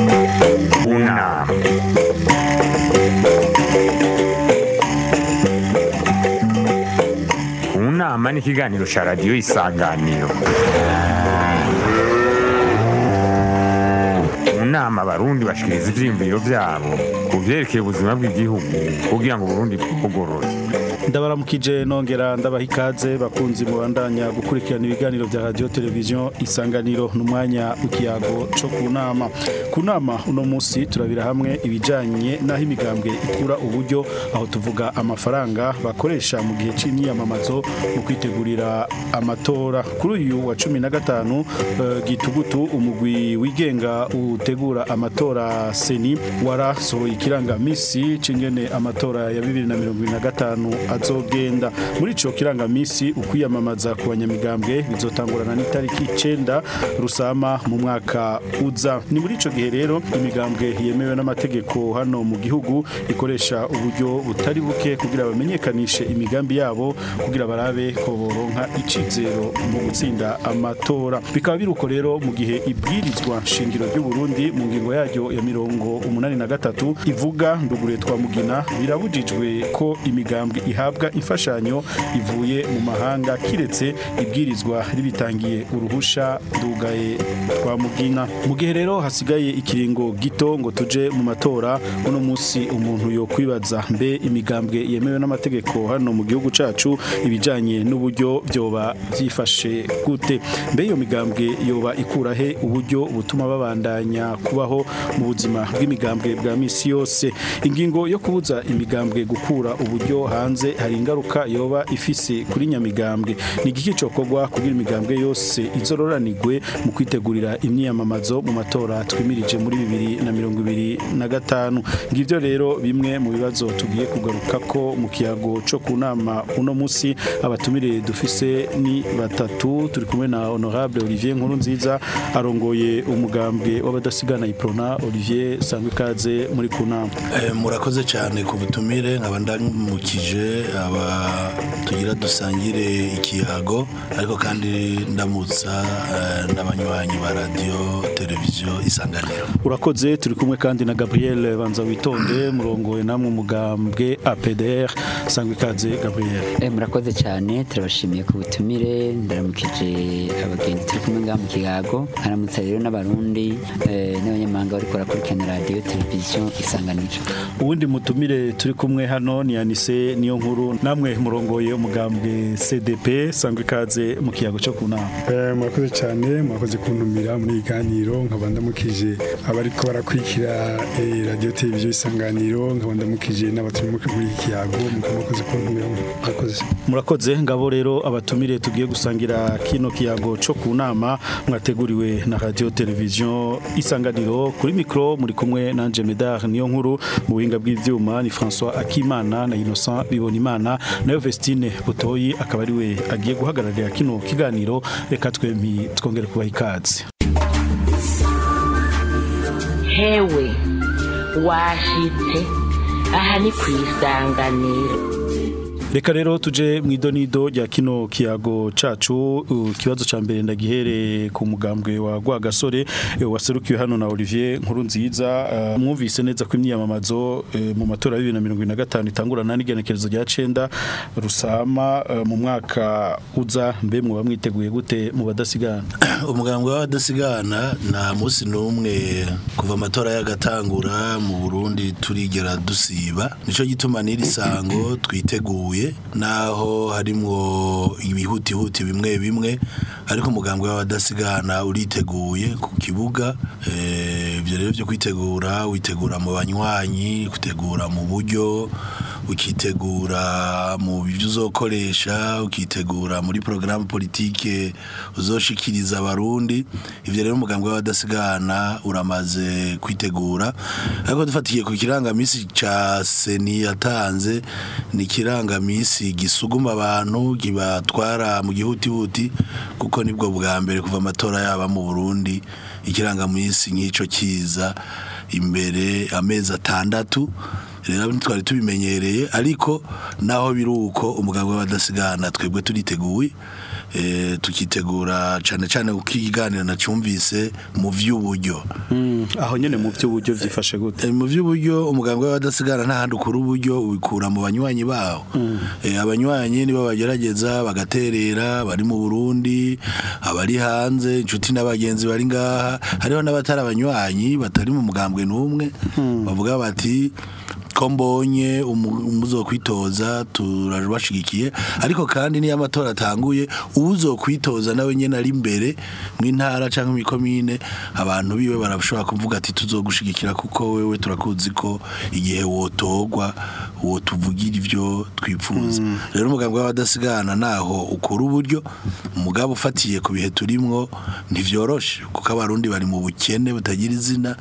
Una. Unama ni ikiganiro cya radiyo isanganiro mu nama abarundi bashikiriza ivyiyumviro vyabo ku vyerekeye ubuzima bw'igihugu kugira ngo uburundi bwugorore ndabaramukije nongera ndabaha ikaze bakunzi mubandanya gukurikirana ibiganiro vya radio televiziyo isanganiro n'umwanya w'ikiyago co ku nama ku nama uno musi turabira hamwe ibijanye n'aho imigambwe ikura uburyo aho tuvuga amafaranga bakoresha mu gihe c'imyiyamamazo mu kwitegurira amatora kuri uyu wa cumi na gatanu eh, gitugutu umugwi wigenga utegura amatora seni warasohoye ikirangamisi c'ingene amatora ya bibiri na mirongo ibiri na gatanu azogenda muri ico kirangamisi ukwiyamamaza ku banyamigambwe bizotangurana n'itariki icenda rusama mu mwaka uza ni muri ico gihe rero imigambwe yemewe n'amategeko hano mu gihugu ikoresha uburyo butari buke kugira bamenyekanishe imigambi yabo kugira barabe ko boronka icizero mu gutsinda amatora bikaba biruko rero mu gihe ibwirizwa shingiro ry'u Burundi mu ngingo yaryo ya mirongo umunani na gatatu ivuga ndugure twa mugina birabujijwe ko imigambwe ihabwa imfashanyo ivuye mu mahanga kiretse ibwirizwa ribitangiye uruhusha ndugaye twa mugina mu gihe rero hasigaye ikiringo gito ngo tuje mu matora uno musi umuntu yo kwibaza mbe imigambwe yemewe n'amategeko hano mu gihugu cacu ibijanye n'uburyo vyoba vyifashe gute mbe iyo migambwe yoba ikurahe uburyo butuma babandanya kubaho mu buzima bw'imigambwe bwa misi yose ingingo yo kubuza imigambwe gukura uburyo hanze hari ingaruka yoba ifise kuri nyamigambwe ni igiki cokorwa kugira imigambwe yose izororanirwe mu kwitegurira imyiyamamazo mu matora twimirije muri bibiri na mirongo ibiri na gatanu ngivyo rero bimwe mu bibazo tugiye kugaruka ko mu kiyago co ku nama uno musi abatumire dufise ni batatu turi kumwe na honorable Olivier Nkuru nziza arongoye umugambwe w'abadasigana iprona Olivier sangwe kaze muri ku nama Eh, murakoze cyane ku butumire nkaba ndamukije aba tugira dusangire ikiyago ariko kandi ndamutsa eh, n'abanywanyi ba radio televiziyo isanganiro urakoze turi kumwe kandi na Gabriel banza witonde murongoye namwe umugambwe APDR sangwe kaze Gabriel Eh, murakoze cyane turabashimiye ku butumire ndaramukije abagenzi turi kumwe ngaha mu kiyago nkaramutsa rero n'abarundi eh, n'abanyamahanga bariko barakurikirana radiyo televiziyo isanganiro uwundi mutumire turi kumwe hano ni Anise niyo nkuru namwe murongoye umugambwe CDP sangwe kaze mu kiyago cyo ku nama Eh, murakoze cyane murakoze kuntumira muri iyi ganiro nkaba ndamukije abariko barakurikira eh, radio televiziyo isanganiro nkaba ndamukije n'abaturi muri iki kiyago mukaba murakoze kuntumira murakoze murakoze ngabo rero abatumire tugiye gusangira kino kiyago cyo ku nama mwateguriwe na radio televiziyo isanganiro kuri mikro muri kumwe nanje Medard niyo nkuru mu buhinga bw'ivyuma ni François Akimana na Innocent Bibonimana nayo Vestine Butoyi akaba ari we agiye guhagararira kino kiganiro reka twempi twongere kubaha ikaze hewe washitse aha ni ku isanganiro Reka rero tuje mu idonido rya kino kiyago cacu uh, ikibazo ca mbere ndagihere ku mugambwe wa Rwagasore eh, waserukiwe hano na Olivier Nkuru nziza uh, mwumvise neza ko imyiyamamazo eh, mu matora ya 2025 itangurana n'igenekerezo rya 9 rusama uh, mu mwaka uza mbe mu bamwiteguye gute mu badasigana umugambwe w'abadasigana nta munsi n'umwe kuva amatora yagatangura mu burundi turigera dusiba nicyo gituma n'iri sango twiteguye naho harimwo ibihutihuti bimwe bimwe ariko umugambwe w'abadasigana uriteguye ku kibuga Eh, ibyo rero byo kwitegura witegura mu banywanyi kwitegura mu buryo ukitegura mu byo uzokoresha ukitegura muri porogaramu politike uzoshikiriza abarundi ivyo rero umugambwe w'abadasigana uramaze kwitegura ariko dufatiye ku kirangamisi ca seni yatanze ni ikirangamisi gisuguma abantu kibatwara mu gihutihuti kuko nibwo bwa mbere kuva amatora yaba mu burundi ikirangamisi nk'ico kiza imbere amezi atandatu rero twari tubimenyereye ariko naho biri uko umuganga w'abadasigana twebwe turiteguye eh, tukitegura cane cane uko ikiganiro nacyumvise mu vy'uburyo Mm, aho nyene mu by'uburyo vyifashe gute Eh, mu by'uburyo umugambwe w'abadasigara nta handi ukura uburyo ubikura mu banywanyi bawo Eh, abanywanyi nibo bagerageza bagaterera bari mu Burundi abari hanze inshuti n'abagenzi bari ngaha hariho n'abatari abanywanyi batari mu mugambwe n'umwe bavuga bati ko mbonye umu- umuzokwitoza turabashigikiye ariko kandi niyo amatora atanguye uwuzokwitoza nawe nyene ari imbere mw'intara canke mw'ikomine abantu biwe barashobora kuvuga ati tuzogushigikira kuko wewe turakuzi ko igihe wotogwa wotuvugira ivyo twifuza rero umugambwe w'abadasigana naho ukora uburyo umugabo ufatiye ku bihe turimwo ntivyoroshe kuko abarundi bari mu bukene butagira izina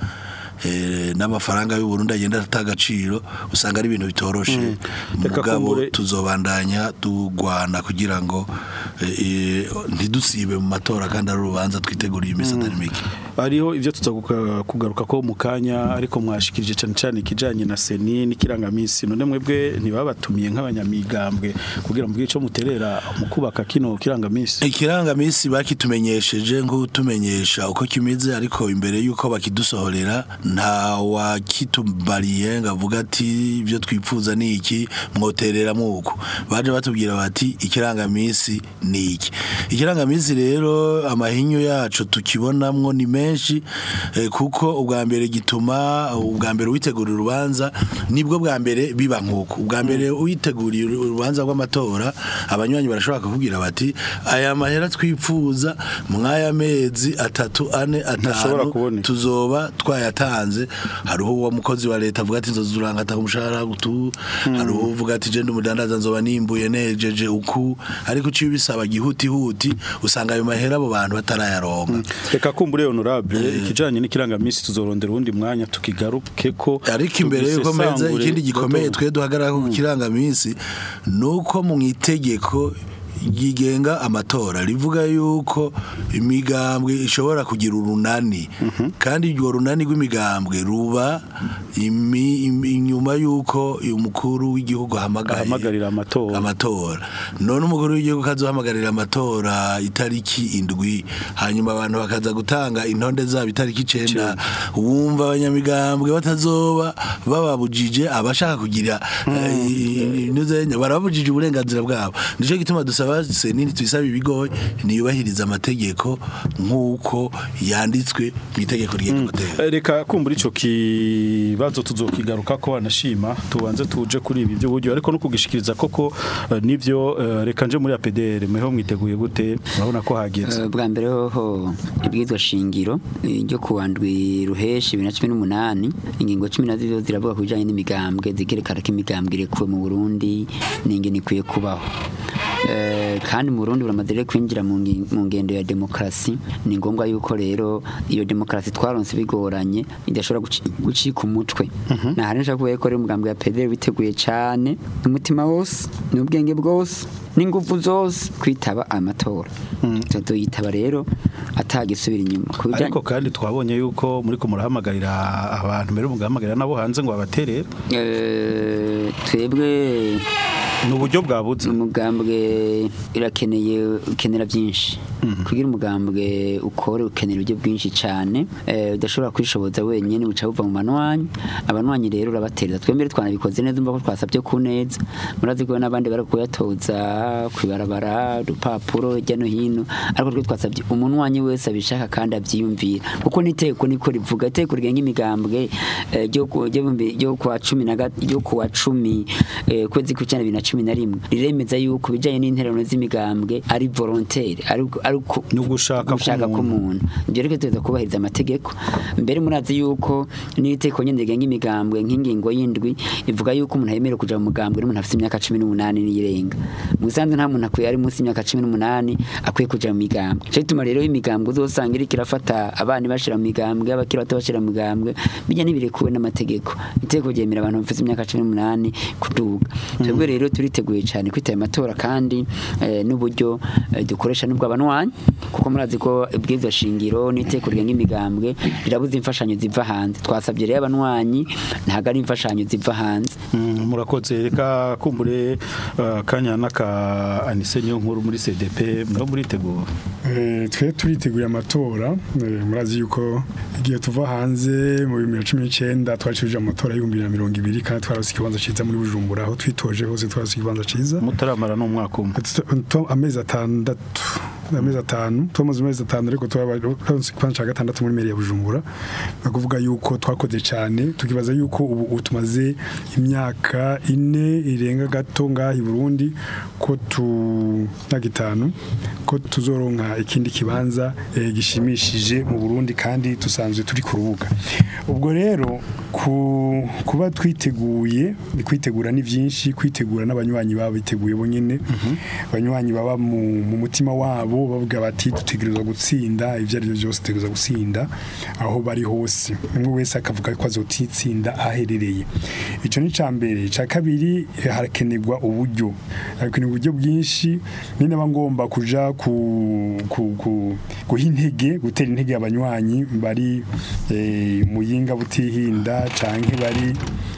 eh, n'amafaranga y'u Burundi agenda ata agaciro usanga ari ibintu bitoroshe Reka mugabo kumbure- tuzobandanya tugwana kugira ngo eh, eh, ntidusibe mu matora kandi ari urubanza twiteguriye iminsi atari mike hariho ivyo tuza kuga- kugaruka ko mu kanya ariko mwashikirije cyane cyane ikijanye na seni n'ikirangamisi none mwebwe ntibabatumiye nk'abanyamigambwe kugira ngo ico muterera mu kubaka kino kirangamisi ikirangamisi bakitumenyesheje nk'utumenyesha uko kimeze ariko imbere y'uko bakidusohorera nta wakitubariye ngo avuga ati ibyo twifuza ni iki mwoterera muko baje batubwira bati ikirangamisi ni iki ikirangamisi rero amahinyu yacu tukibonamwo ni menshi eh, kuko ubwa mbere gituma ubwa mbere witegura urubanza nibwo bwa mbere biba nk'uko ubwa mbere witeguriye urubanza rw'amatora abanywanyi barashobora kukubwira bati aya mahera twifuza mw'aya mezi atatu ane Ntashobora atanu kuboneka. tuzoba twayatanze hariho uwo mukozi wa leta avuga ati nzoza urangata umushahara gutu hariho uvuga ati je ndi umudandaza nzoba nimbuye nejeje uku ariko uciye ubisaba gihutihuti usanga ayo mahera abo bantu batarayaronka reka kumbure honorable ikijanye n'ikirangamisi tuzorondera uwundi mwanya tukigaruke ko ariko imbere yuko meza tubisesangure ikindi gikomeye gato. twe duhagarara ku kirangamisi nuko mu itegeko ryigenga amatora rivuga yuko imigambwe ishobora kugira urunani kandi urwo runani rw'imigambwe ruba imi- imi- inyuma yuko umukuru w'igihugu ahamagaye ahamagarira amatora amatora none umukuru w'igihugu kazohamagarira amatora itariki indwi hanyuma abantu bakaza gutanga intonde zabo itariki icenda wumva abanyamigambwe batazoba bababujije abashaka kugira eh, inuzenya barababujije uburenganzira bwabo nico gituma dusaba senini tuyisaba ibigo niyubahiriza amategeko nk'uko yanditswe mu itegeko rigenga amategeko Eh, reka kumbura ico kibazo tuzokigaruka ko anashima tubanze tuje kuri ibi by'uburyo ariko no kugishikiriza koko eh, nivyo eh, reka nje muri APDR mweho mwiteguye gute urabona ko hageze Eh, bwa mbere hoho ibwirizwa shingiro eh, ryo ku wandwi ruheshi bibiri na cumi n'umunani ingingo cumi na zibiri ziravuga ku bijyanye n'imigambwe zigerekana ko imigambwe irekuwe mu burundi n'ingene ikwiye kubaho Eh, kandi mu burundi buramaze rero kwinjira mu ngi- mu ngendo ya demokarasi ni ngombwa yuko rero iyo demokarasi twaronse bigoranye idashobora guci- gucika umutwe nahari nshaka kuvuga ko rero umugambwe wa pedere witeguye cyane umutima wose n'ubwenge bwose n'ingufu zose kwitaba amatora tuyitaba rero atagisubira inyuma ku bijyanye ariko kandi twabonye yuko muri ko murahamagarira abantu mbere mugahamagarira nabo hanze ngo babaterere Eh, twebwe ni uburyo bwabuze umugambwe irakeneye ukenera byinshi kugira umugambwe ukore ukenera uburyo bwinshi cyane eh, udashobora kwishoboza wenyine buca buva mu manwanyi abanwanyi rero urabatereza twembere twanabikoze neza umva ko twasabye ku neza murazi ko n'abandi bari kuyatoza kwibarabara urupapuro hirya no hino ariko twe twasabye umunwanyi wese abishaka kandi abyiyumvira kuko n'iteko niko rivuga iteko rigenga imigambwe eh, ryo ku- ryo mu bi- ryo kwa cumi na gat- ryo kuwa cumi eh, kwezi kw'icyenda bibiri na cumi na rimwe riremeza yuko ibijyanye n'intererano z'imigambwe ari volontaire ari ari uku- Ni ugushaka gushaka k'umuntu. k'umuntu ibyo rero tuza kubahiriza amategeko mbere murazi yuko n'iteko nyine rigenga imigambwe nk'ingingo y'indwi ivuga yuko umuntu yemerewe kuja mu mugambwe n'umuntu afite imyaka cumi n'umunani n'iyirenga mu busanzwe nta muntu akwiye ari munsi y'imyaka cumi n'umunani akwiye kuja mu migambwe cyo gituma rero imigambwe uzosanga iriko irafata abana bashira mu migambwe abakiri bato bashira mu migambwe bijya n'ibirekuwe n'amategeko iteko ryemera abantu bafite imyaka cumi n'umunani kuduga twebwe rero turiteguye cyane kwitaba amatora kandi eh, n'uburyo eh, dukoresha n'ubwo abanwanyi kuko murazi ko ibwirizwa shingiro n'iteko rigenga imigambwe rirabuza imfashanyo ziva hanze twasabye rero abanwanyi ntabwo ari imfashanyo ziva hanze Mm, murakoze reka kumbure uh, kanya naka anise niyo nkuru muri CDP mwo muritegura Eh, twe turitegura amatora eh, murazi yuko igihe tuva hanze mu 2019 twacirije amatora y'ibihumbi bibiri na mirongo ibiri kandi twarose ikibanza ciza muri Bujumbura aho twitoje hose twarose ikibanza ciza mutaramara n'umwaka umwe Tu- tu- amezi atandatu amezi atanu tumaze amezi atanu ariko twaronse ikibanza ca gatandatu muri meri ya Bujumbura no kuvuga yuko twakoze cyane tukibaza yuko ubu ubu tumaze imyaka ine irenga gato ngaha i Burundi ko tu myaka itanu ko tuzoronka ikindi kibanza eh, gishimishije mu Burundi kandi tusanzwe turi ku rubuga ubwo rero ku kuba twiteguye kwitegura ni byinshi kwitegura n'abanywanyi baba biteguye bonyene abanywanyi baba mu, mu mutima wabo bavuga bati dutegerezwa gutsinda ivyo ari byo byose dutegerezwa gutsinda aho bari hose umwe wese akavuga ko azotitsinda aherereye ico ni ca mbere ca kabiri eh, harakenerwa uburyo harakenerwa uburyo bwinshi ni naba ngomba kuja ku, ku, ku guha intege gutera intege abanywanyi bari eh, muyinga butihinda canke bari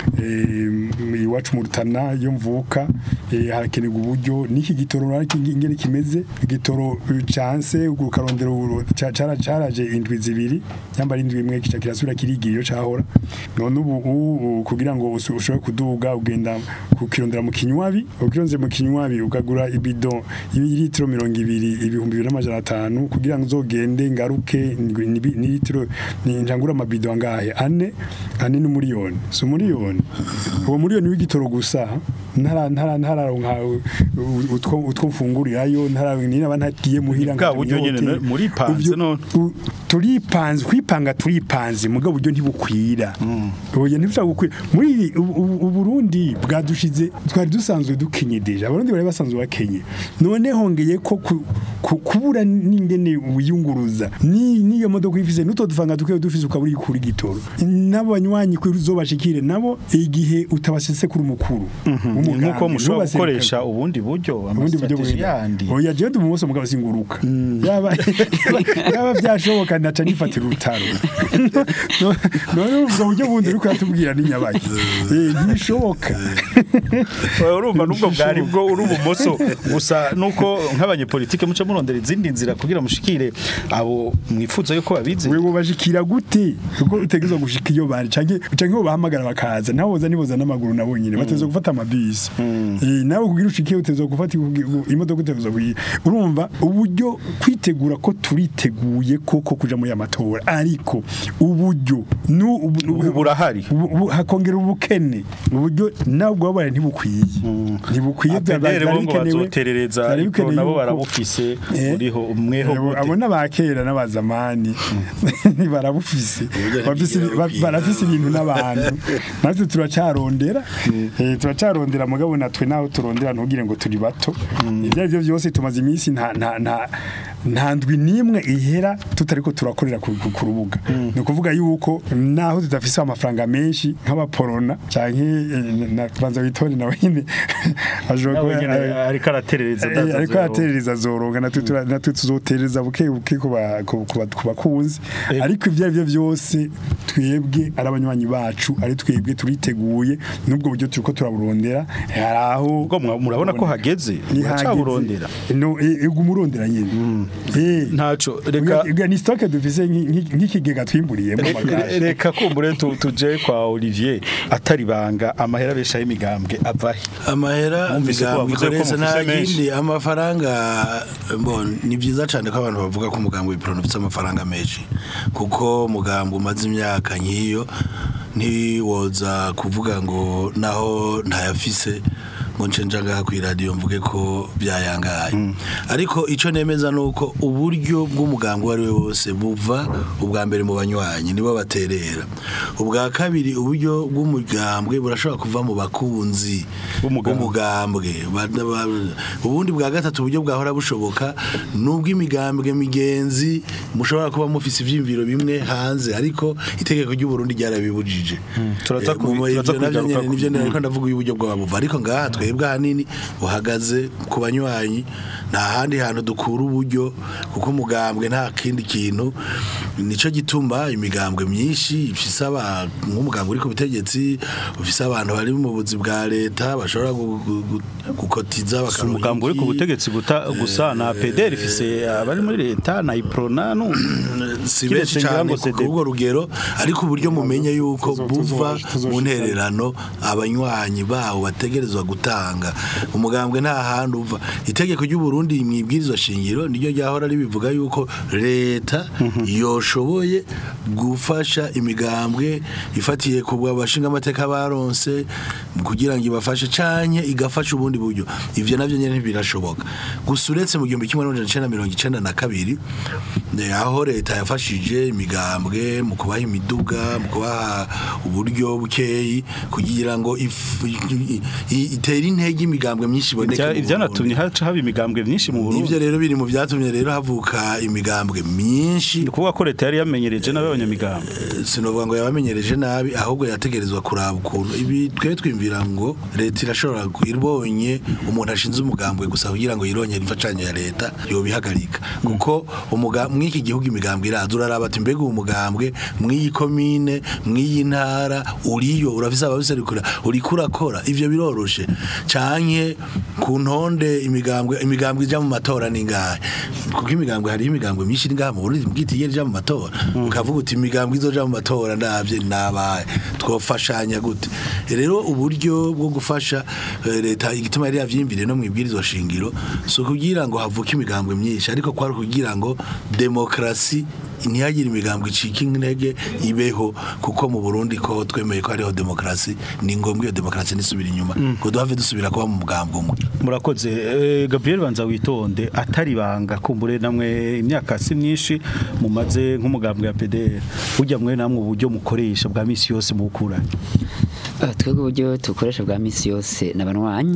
eh, iwacu mu rutana yo mvuka eh, harakenerwa uburyo n'iki gitoro ariko ingene kimeze igitoro chance ukarondera uru- ca- cara caraje indwi zibiri cyamba indwi imwe kica kirasubira kirigira iyo cahora none ubu ubu kugira ngo usu- ushobore kuduga ugenda kukirondera mu kinywabi ukironze mu kinywabi ukagura ibido y'ilitiro mirongo ibiri ibihumbi bibiri n'amajana atanu kugira ngo uzogende ngaruke ni- ni- ni litiro ni njangura amabido angahe ane ane n'umuriyoni si umuriyoni uwo muriyoni w'igitoro gusa ntara ntara ntararonka utwo utwo mfungurirayo ntara ninaba ntagiye muhira Bwa buryo nyene nkanyote. muripanze Uvyo- none. u- turipanze kwipanga turipanze mugabo buryo ntibukwira oya ntibishaka gukwira muri iri- ubu- ubu- uburundi bwadushize twari dusanzwe dukenye deja abarundi bari basanzwe bakenye none hongeye ko ku- ku- kubura n'ingene wiyunguruza ni niyo modoka ifise nuto dufanga dukeyo dufise ukabura ikuri gitoro nabo banywanyi kuri uzobashikire nabo igihe utabasese kuri umukuru w'umugambi, nuko mushobora ntubaserukane. gukoresha ubundi buryo ubundi buryo amastrategie bwenda yandi oya jewe umumoso mugabo singuruka yaba yaba byashoboka naca nifatira urutaro No- none ubwo buryo bundi uriko yatubwira ni nyabaki eh ntibishoboka Oya, urumva nubwo bwari bwo uri ubumoso gusa nuko nk'abanyepolitike muca murondera izindi nzira kugira mushikire abo mwifuza yuko babizi wewe bashikira gute kuko utegezwa gushika iyo bari canke canke bo bahamagara bakaza naho boza niboza n'amaguru nabo nyine batezwa gufata amabisi eh nawe kugira ushike utezwa gufata imodoka utezwa kuyi urumva uburyo kwitegura ko turiteguye koko kuja muri amatora ariko uburyo nu ubu- Ubu burahari. ubu- ubu- hakongera ubukene uburyo nabwo wabaye ntibukwiye ntibukwiye bya- apedere byari bo ngo bikenewe- bazoterereza byari ariko bikenewe nabo yuko- barabufise Eh, muriho mweho abo- gute abo n'abakera n'abazamani barabufise Uburyo Bafise- ntibwira ba- bukwiye. barafise ibintu n'abantu natwe turacarondera eh, turacarondera mugabo natwe naho turondera ntugire ngo turi bato ibyo ari byo byose tumaze iminsi nta nta nta nta ndwi n'imwe ihera tutariko turakorera ku ku- ku rubuga ni ukuvuga yuko naho tudafise amafaranga menshi nk'abaporona canke eh, na banza witore nawe nyine ashobora nawe kuba- nyene eh, ariko araterereza Eh, ndaza ariko zero. araterereza zoronga natwe tura- natwe tuzotereza buke buke ku ba- ku ku ba- ku bakunzi Eh. ariko ibyo ari byo byose twebwe ari abanywanyi bacu ari twebwe turiteguye n'ubwo buryo turiko turaburondera hari aho ubwo mwa- murabona ko hageze muracaburondera no ego umurondera nyine eh ntaco reka reka ni stock dufise nk'i- nk'i- nk'ikigega twimburiyemo Re- amakashi reka kumbure tu- tuje kwa Olivier atari banga amahera beshaho imigambwe avahe amahera Mwumvise ko imigambi bavuze ko ikoresha nta mufise menshi. kindi amafaranga mbona ni byiza cyane ko abantu bavuga ko umugambi w'ipironi ufite amafaranga menshi kuko umugambi umaze imyaka nk'iyo ntiwoza kuvuga ngo naho ntayafise ngo nce nja ngaha ku iradiyo mvuge ko byayangaye ariko icyo nemeza ni uko uburyo bw'umugambi uwo ari we wose buva ubwa mbere mu banywanyi nibo baterera ubwa kabiri uburyo bw'umugambwe burashobora kuva mu bakunzi B'umugambwe. b'umugambwe Ba- ba- ubundi bwa gatatu uburyo bwahora bushoboka nubwo imigambwe migenzi mushobora kuba mufise ivyimviro bimwe hanze ariko itegeko ry'u Burundi ryarabibujije Turaza Eh, kubi- mu- turaza ivyo navyo kubigaruka nyene ku- nivyo Mm. nariko ndavuga uburyo bwabuva ariko ngaha twebwe ahanini buhagaze ku banywanyi nta handi hantu dukura uburyo kuko umugambwe nta kindi kintu nico gituma imigambwe myinshi ifise aba nk'umugambwe uri ku butegetsi ufise abantu bari mu buzi bwa leta bashobora gu- gu- gu- gukotiza si bakaronka umugambi uri ku iki. butegetsi guta- gusa na PDR ifise abari muri leta na Iprona no si Kiretse benshi ngira cyane ngo ku CD. urwo rugero ariko uburyo mumenye yuko tuzo- buva tuzo- tuzo- mu ntererano abanywanyi bawo bategerezwa gutanga umugambwe nta handi uva itegeko ry'u Burundi mu ibwirizwa shingiro niryo ryahora ribivuga yuko leta yoshoboye gufasha imigambwe ifatiye ku bashinga amateka baronse kugira ngo ibafashe canke igafasha ubundi buryo ivyo navyo nyene ntibirashoboka gusa uretse mu gihumbi kimwe n'amajana icenda na mirongo icenda na kabiri eh, aho leta yafashije imigambwe mu kubaha imiduga mu kubaha uburyo bukeyi kugira ngo if- i- i- itere intege imigambwe myinshi iboneke Ivya- mu ivyanatumye Burundi. haca haba imigambwe myinshi mu Burundi Ivyo rero biri mu vyatumye rero havuka imigambwe myinshi ni ukuvuga ko leta yari yamenyereje n'abanyamigambwe sinovuga ngo yabamenyereje nabi ahubwo yategerezwa kuraba ukuntu ibi twe twimvira ngo leta irashobora ku- ibonye umuntu ashinze umugambwe gusa kugira ngo yirongere imfashanyo ya leta yobihagarika kuko umuga- mw'iki gihugu imigambwe iraza uraraba ati mbega uwo mugambwe mw'iyi komine mw'iyi ntara uriyo urafise ababiserukira uriko urakora ivyo biroroshe canke ku ntonde imigambwe imigambwe ija mu matora ningahe kuko imigambwe hari imigambwe myinshi iri ngaha mu Burundi mbwita igera ija mu matora ukavuga uti imigambwe izoja mu matora ndavye nabaye twofashanya gute rero uburyo bwo gufasha eh, leta igituma yari yavyimviriye no mu ibwirizwa shingiro so kugira ngo havuke imigambwe myinshi ariko kwari kugira ngo demokrasi ntihagire imigambwe icika intege ibeho kuko mu Burundi ko twemeye ko hariho demokrasi ni ngombwa iyo demokrasi nisubira inyuma ngo duhave dusubira kuba mu mugambwe umwe murakoze Eh, Gabriel banza witonde atari banga kumbure namwe imyaka si myinshi mumaze nk'umugambwe ya PDR burya mwe namwe uburyo mukoresha bwa misi yose mu gukura Ah, twebwe uburyo dukoresha bwa misi yose n'abanywanyi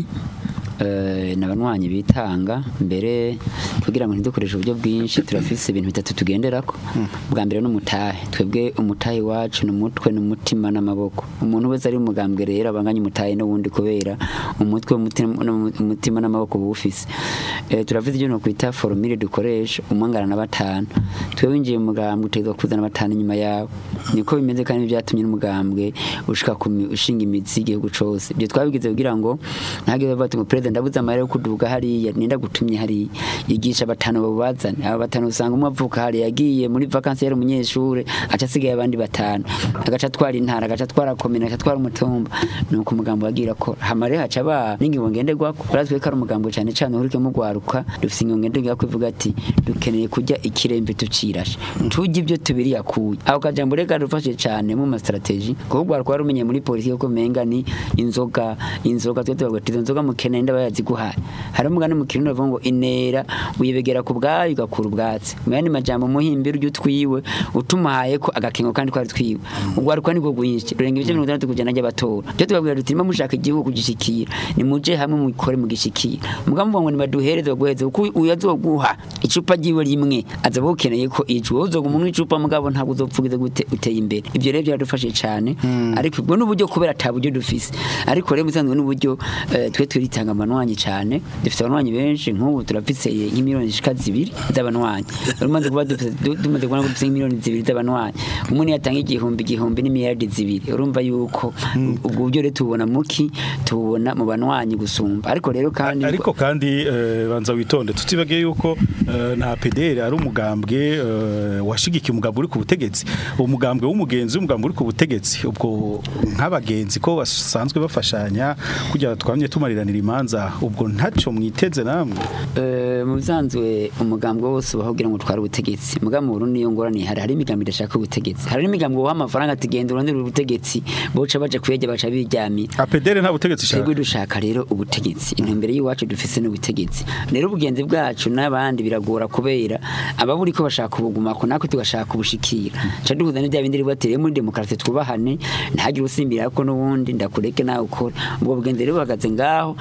eh, n'abanywanyi bitanga mbere kugira ngo ntidukoreshe uburyo bwinshi turafise ibintu bitatu tugenderako bwa mbere n'umutahe twebwe umutahe wacu n'umutwe n'umutima n'amaboko umuntu wese ari umugambwe rero abanganye umutahe n'ubundi kubera umutwe umutima umutima n'amaboko bufise eh, turafise ibyo no kwita formule dukoresha umwangana na batanu twebwe winjiye mu mugambwe utegwa kuzana batanu inyuma yawe niko bimeze kandi byatumye n'umugambwe ushika ku mi- ushinga imizi igihugu cose ibyo twabigize kugira ngo ntagire bati ngo president ndabuze amahera yo kuduga hariya ninda gutumye hariya yigisha batanu babazane aba batanu usanga umwe avuka hariya yagiye muri vacances yari umunyeshure aca asigaye abandi batanu agaca atwara intara agaca atwara komine agaca atwara umutumba nuko umugambo wagira ko hamare haca ba n'ingingo ngenderwako urazwe ko ari umugambo cyane cyane urike mu gwaruka dufise ingingo ngenderwako ivuga ati dukeneye kujya ikirembe tucirashe tujye ibyo tubiri yakuye aho kajambo reka rufashe cyane mu ma strategy kuko gwaruka warumenye muri politiki ko menga ni inzoga inzoga twe tubaga tizo nzoga mukene nda bayazi guhaye hari umugani mu kirundi bavuga ngo inera uyibegera ku bwayo igakura ubwatsi mu yandi majambo muhimbira ujye utwiwe utumuhaye ko agakengo kandi kwari twiwe ugwaruka nibwo gwinshi rurenga ibice mirongo itandatu kujana ry'abatora byo tubabwira duti nimba mushaka igihugu kugishikira nimuje hamwe mukore mugishikira mugabo muvuga ngo nibaduhereze baguheze kuko uyu azoguha icupa ryiwe rimwe aza bukeneye ko icu uzoga umuntu icupa mugabo ntabwo uzopfugize gute uteye imbere ibyo rero byaradufashe cyane ariko ubwo n'uburyo kubera ata buryo dufise ariko rero musanzwe n'uburyo eh, twe turitanga amanwanyi cyane dufite abanwanyi benshi nk'ubu turafise nk'imiliyoni zishika zibiri z'abanwanyi umaze kuba dufise du- tumaze kubona ko dufise nk'imiliyoni zibiri z'abanwanyi umuntu yatanga igihumbi igihumbi n'imiliyaridi zibiri urumva yuko ubwo buryo rero tubona muki tubona mu banwanyi gusumba ariko rero kandi ariko kandi eh, banza witonde tutibagiye yuko eh, na PDR ari umugambwe eh, washigikiye umugambwe uri ku butegetsi umugambwe w'umugenzi w'umugambwe uri ku butegetsi ubwo nk'abagenzi ko basanzwe bafashanya kugira twamye tumariranira imanza ubwo ntaco mwiteze namwe Eh, mu bisanzwe umugambwe wose ubaho kugira ngo utware ubutegetsi mugambo mu Burundi iyo ngorane hari hari imigambi idashaka ubutegetsi hari n'imigambi woha amafaranga ati genda urondere ubutegetsi boca baja kuyajya baca biryamira APDR nta butegetsi twebwe shaka dushaka rero ubutegetsi intumbero y'iwacu dufise n'ubutegetsi rero ubugenzi bwacu n'abandi biragora kubera ababuri ko bashaka ubugumako natwe tugashaka ubushikira ca duhuza n'ibya bindi ribatereye muri demokarasi twubahane ntihagire usimbira ko n'ubundi ndakureke nawe ukora ubwo bugenzi rero buhagaze ngaho niyo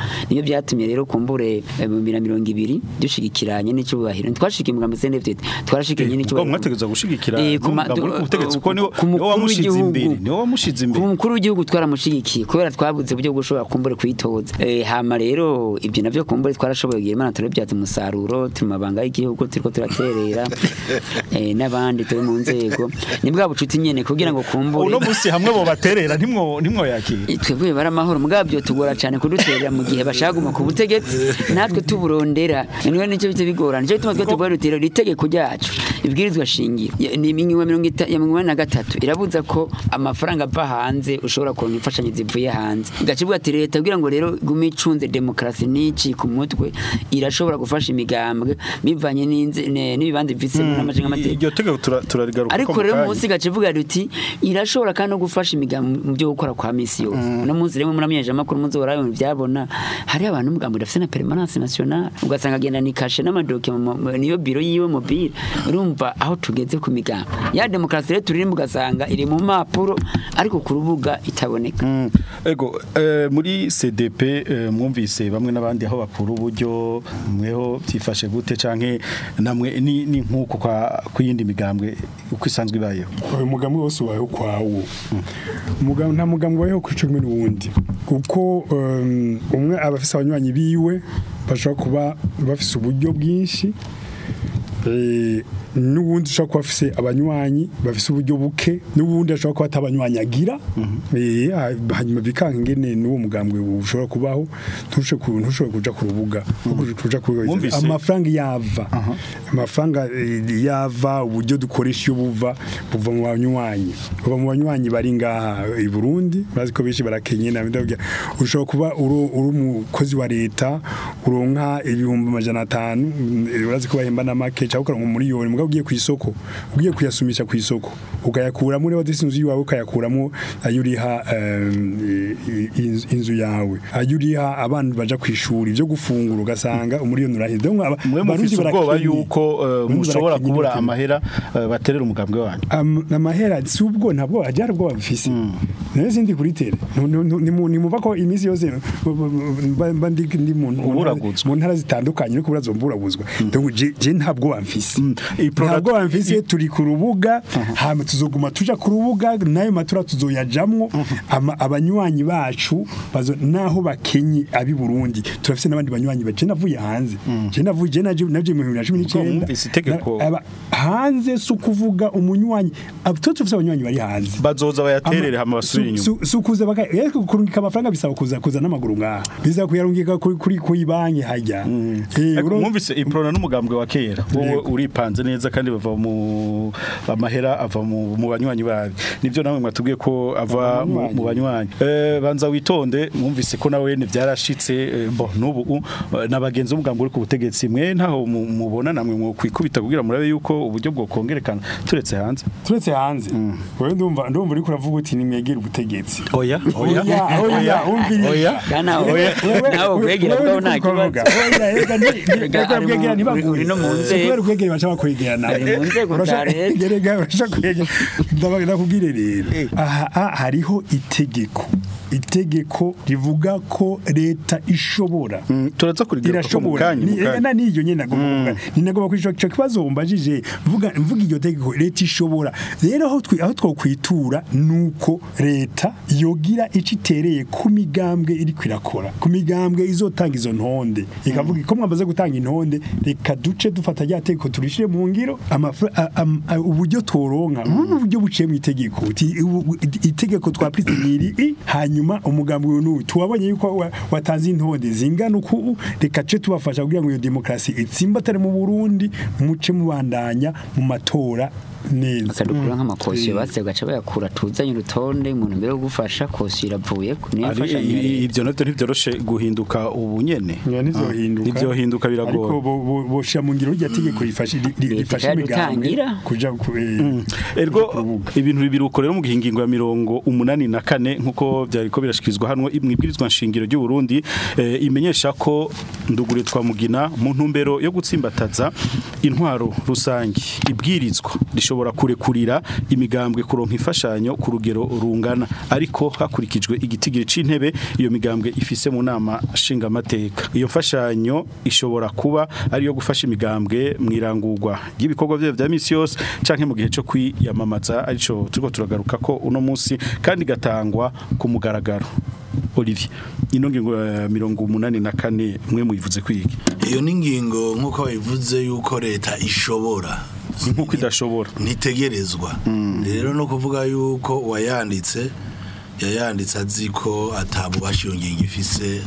byatumye rero kumbure eh, mu bibiri na mirongo ibiri dushigikiranye n'icyubahiro ntitwashikiye umugambi CNDD twarashikanye ubwo n'icyubahiro mwategeza gushigikira Eh, ku ma- n'umugambi uri ku butegetsi kuko niwo ku niwo mukuru wamushize w'igihugu. imbere niwo wamushize ku imbere mukuru w'igihugu twaramushigikiye kubera twabuze uburyo bwo gushobora kumbure kwitoza Eh, hama rero ibyo navyo kumbure twarashoboye kugira imana turabyaza umusaruro turi mu mabanga y'igihugu turiko turaterera eh, n'abandi turi mu nzego ni bwa bucuti nyene kugira ngo kumbure uno musi hamwe bo baterera ntimwo ntimwo yakira twebwe bari amahoro mugabo byo tugora cyane kuduterera mu gihe bashaka guma ku butegetsi natwe tuburondera niwe nicyo bita bigorana nicyo gituma twe tuvuga rutiro itegeko ryacu ibwirizwa shingiro ya- ni ingingo mirongo ita- ya mirongo ine na gatatu irabuza ko amafaranga ava hanze ushobora kuronka imfashanyo zivuye hanze igacivuga ati leta kugira ngo rero gume icunze demokarasi n'ici ku mutwe irashobora gufasha imigambwe bivanye n'inze- ne- n'ibibanza bifisemo n'amajenga amategeko iryo tegeko tura- turarigaruka ariko rero munsi gace vuga ruti irashobora kandi no gufasha imigambi mu byo gukora kwa misi yose uno munsi rero muri amenyeje amakuru muzo barabona byabona hari abantu umugambi udafite na permanence nationale ugasanga agenda ni kashe n'amadoke niyo biro yiwe mobile urumva aho tugeze ku migambi ya demokarasi rero turimo ugasanga iri mu mpapuro ariko ku rubuga itaboneka Mm. ego eh, muri CDP eh, mwumvise bamwe n'abandi aho bakura uburyo mweho byifashe gute canke namwe ni, ni nkuko kwa kuyindi migambwe uko isanzwe ibayeho uyu mugambi wose ubayeho kwawo Umugambi- nta mugambi ubayeho kuri cumi n'uwundi kuko um, umwe aba afise abanywanyi biwe bashobora kuba bafise uburyo bwinshi eh, n'uwundi ushobora kuba afise abanywanyi bafise uburyo buke n'uwundi ashobora kuba atabanywanyi agira eh, ha- hanyuma bikanga ingene n'uwo mugambwe ushobora kubaho ntushobore ku- ntushobore kuja ku rubuga kuja ku Mwumvise? amafaranga yava amafaranga eh, yava uburyo dukoresha iyo buva buva mu banywanyi buva mu banywanyi bari ngaha i Burundi bazi ko benshi barakenye na ndabya ushobora kuba uri uri umukozi wa leta uronka ibihumbi amajana atanu mm, urazi ko bahemba na make cyangwa ukaronka umuriyoni mugabo ugiye ku isoko ugiye kuyasumisha ku isoko ukayakuramo rero disinzu yawe ukayakuramo ayo uriha em, i- i- inzu- inzu yawe ayo uriha abana baja ku ishuri byo gufungura ugasanga umuriyoni uraheze Donc aba- mwe abarundi mufise ubwoba barakenye. yuko eh, Abarundi mushobora barakenye kubura n'ubukene. amahera eh, baterera umugambwe wanyu Am- amahera si ubwo ntabwo ajyara ubwo bafise nayo sindi kuri tere Nu- nu- nu- nimu- nimuva ko iminsi yose bu- bu- bu- mba mba ndi ndi mu mu ntara- Uburaguzwa. mu ntara zitandukanye no kuburazo mburaguzwa donc je je ntabwo bamfise iyi product- ntabwo bamfise turi ku rubuga hama tuzoguma tuja ku rubuga nayo matura tuzoyajamwo ama- abanywanyi bacu bazo naho bakenye abi Burundi turafise n'abandi banywanyi baje navuye hanze je navuye je naje naje mu 2019 mwumvise itegeko. Na- aba- hanze si ukuvuga umunywanyi abo tuba dufite abanywanyi bari hanze bazoza bayaterere hama basubire inyuma si ukuza baka ariko kurungika amafaranga bisaba kuza kuza n'amaguru ngaha biza kuyarungika kuri kuri kuri banki hajya Eh, Ariko uro- mwumvise iprona n'umugambwe wa kera wowe Yego. uripanze neza kandi bava mu amahera ava mu mu banywanyi babi nivyo namwe mwatubwiye ko ava mu mu banywanyi eh banza witonde mwumvise ko nawe ne byarashitse eh, bo nubu u- eh, nabagenzi umugambwe uri ku butegetsi mwe ntaho mu- mubona namwe mu kwikubita kugira murabe yuko uburyo bwo kongerekana turetse hanze turetse hanze wewe ndumva ndumva uri kuravuga uti nimwegere ubutegetsi oya oya oya umviriza oya Kandi nawe Wewe- nawe kwegera wewe bwawe nta uri kuvuga. kibazo Oya, reka ni- ni- Rega, reka ari mu- kwegera ntibaguhe. uri no mu Si nzego. kubera kwegera bashaka kwegera nawe. Ari mu nzego za Urashaka- leta. Rega, urashaka kwegera. Ndabaga nakubwire rero aha aha hariho itegeko itegeko rivuga ko leta ishobora Mm, turaza kurigira ko mu irashobora kanya mu Ni- kanya. na niyo nyene nagomba kuvuga ni nagomba kwisho cyo kibazo umbajije mvuga mvuga iryo tegeko leta ishobora rero aho twi aho twokwitura nuko leta yogira icitereye ku migambwe iri kwirakora ku migambwe izotanga izo ntonde ikavuga ko mwamaze gutanga intonde reka duce dufata rya tegeko turishire mu ngiro amafa- a- am- a- uburyo toronka ubu buryo buciye mu itegeko Uti- ubu- itegeko twapritse niri i, hanyuma umugambi uyu n'uyu tuwabonye yuko wa- watanze intonde zingana uku reka ce tubafasha kugira ngo iyo demokarasi itsimbatare mu Burundi muce mubandanya mu matora neza bakadukura nk'amakosiyo batse gaca bayakura tuzanye urutonde umuntu mbere yo gufasha kosiyo iravuye niyo Ari- mfashanyo i- rero. ibyo navyo ntivyoroshe guhinduka ubu nyene Ya, ntivyohinduka ntivyohinduka ariko biragoye bo- bo- boshira mu ngiro rya tegeko rifashe ri- ri- Leta rifashe iradutangira. imigambwe kuja ku eh, ergo kuja ku rubuga. ibintu bibiri uko rero mu gihingingo ya mirongo umunani na kane nk'uko byariko birashikirizwa hano mu ibwirizwa nshingiro ry'u Burundi eh, imenyesha ko ndugure twa mugina mu ntumbero yo gutsimbataza intwaro rusangi ibwirizwa rishobora ishobora kurekurira imigambwe kuronka imfashanyo ku rugero rungana ariko hakurikijwe igitigiri c'intebe iyo migambwe ifise mu nama nshingamateka iyo mfashanyo ishobora kuba ariyo gufasha imigambwe mwirangurwa ry'ibikorwa byayo vya misi yose canke mu gihe cyo kwiyamamaza arico turiko turagaruka ko uno munsi kandi gatangwa ku mugaragaro Olivier ino ngingo ya mirongo umunani na kane mwe muyivuze kwiga iyo ni ingingo nk'uko babivuze yuko leta ishobora nk'uko idashobora ntitegerezwa rero no kuvuga yuko uwayanditse yayanditse azi ko atabubasha iyo ngingo ifise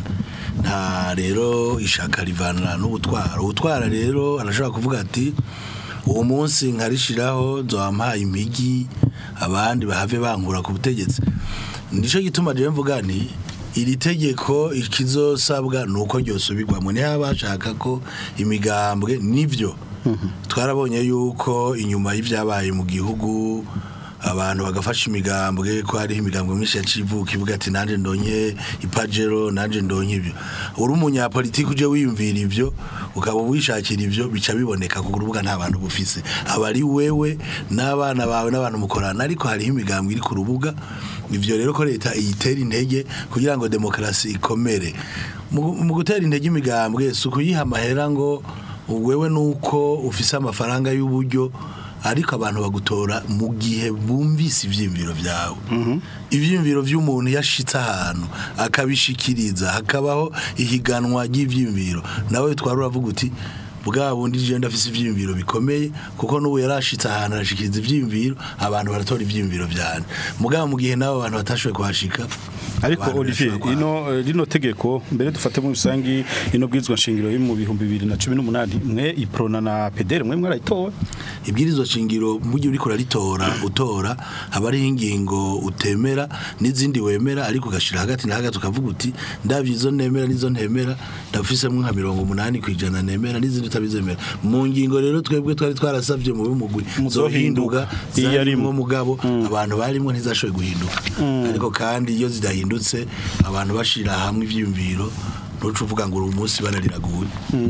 nta rero ishaka rivana n'ubutwara ubutwara rero arashobora kuvuga ati uwo munsi nkarishiraho nzohampaye impigi abandi bahave bankura ku butegetsi nicyo gituma rero mvuga nti iri tegeko ikizosabwa ni uko ryosubirwamo niho bashaka ko imigambwe nibyo twarabonye yuko inyuma y'ibyabaye mu gihugu abantu bagafasha imigambwe ko hariho imigambwe myinshi yaciye ivuka ivuga ati nanjye ndonye ipajero nanjye ndonye ibyo uri umunyapolitiki uje wiyumvira ibyo ukaba wishakira ibyo bica biboneka ku rubuga nta bantu bufise aba ari wewe n'abana bawe n'abantu mukorana ariko hariho imigambwe iri ku rubuga ivyo rero ko leta iyitera intege kugira ngo demokarasi ikomere mu mu gutera intege imigambwe si ukuyiha amahera ngo wewe nuko ufise amafaranga y'uburyo ariko abantu bagutora mu gihe bumvise ivyiyumviro vyawe ivyiyumviro vy'umuntu yashitse ahantu akabishikiriza hakabaho ihiganwa ry'ivyiyumviro nawe twari uravuga uti bwa bundi je ndafise ivyiyumviro bikomeye kuko n'ubu yarashitse ahantu arashikiriza ivyiyumviro abantu baratora ivyiyumviro vyane mugabo mu gihe nabo abantu batashoboye kuhashika ariko abantu Olivier barashobora kuhaba. ino eh, rino tegeko mbere dufate mu rusangi ino bwizwa nshingiro yo mu bihumbi 2018 mwe iprona na PDR mwe mwarayitowe ibwirizwa shingiro mu gihe uriko uraritora utora haba hariho ingingo utemera n'izindi wemera ariko ugashira hagati na hagati ukavuga uti ndabyo izo nemera n'izo ntemera ndafisemo nka mirongo umunani ku ijana nemera n'izindi utabizemera mu ngingo rero twebwe twari twarasabye mu b'umugwi Muzohinduka. zohinduka Iyo zarimwo arimwo. mugabo abantu barimwo ntizashoboye guhinduka ariko kandi iyo zidahindutse abantu bashira hamwe ivyiyumviro ntuca uvuga ngo uri umunsi barariraguye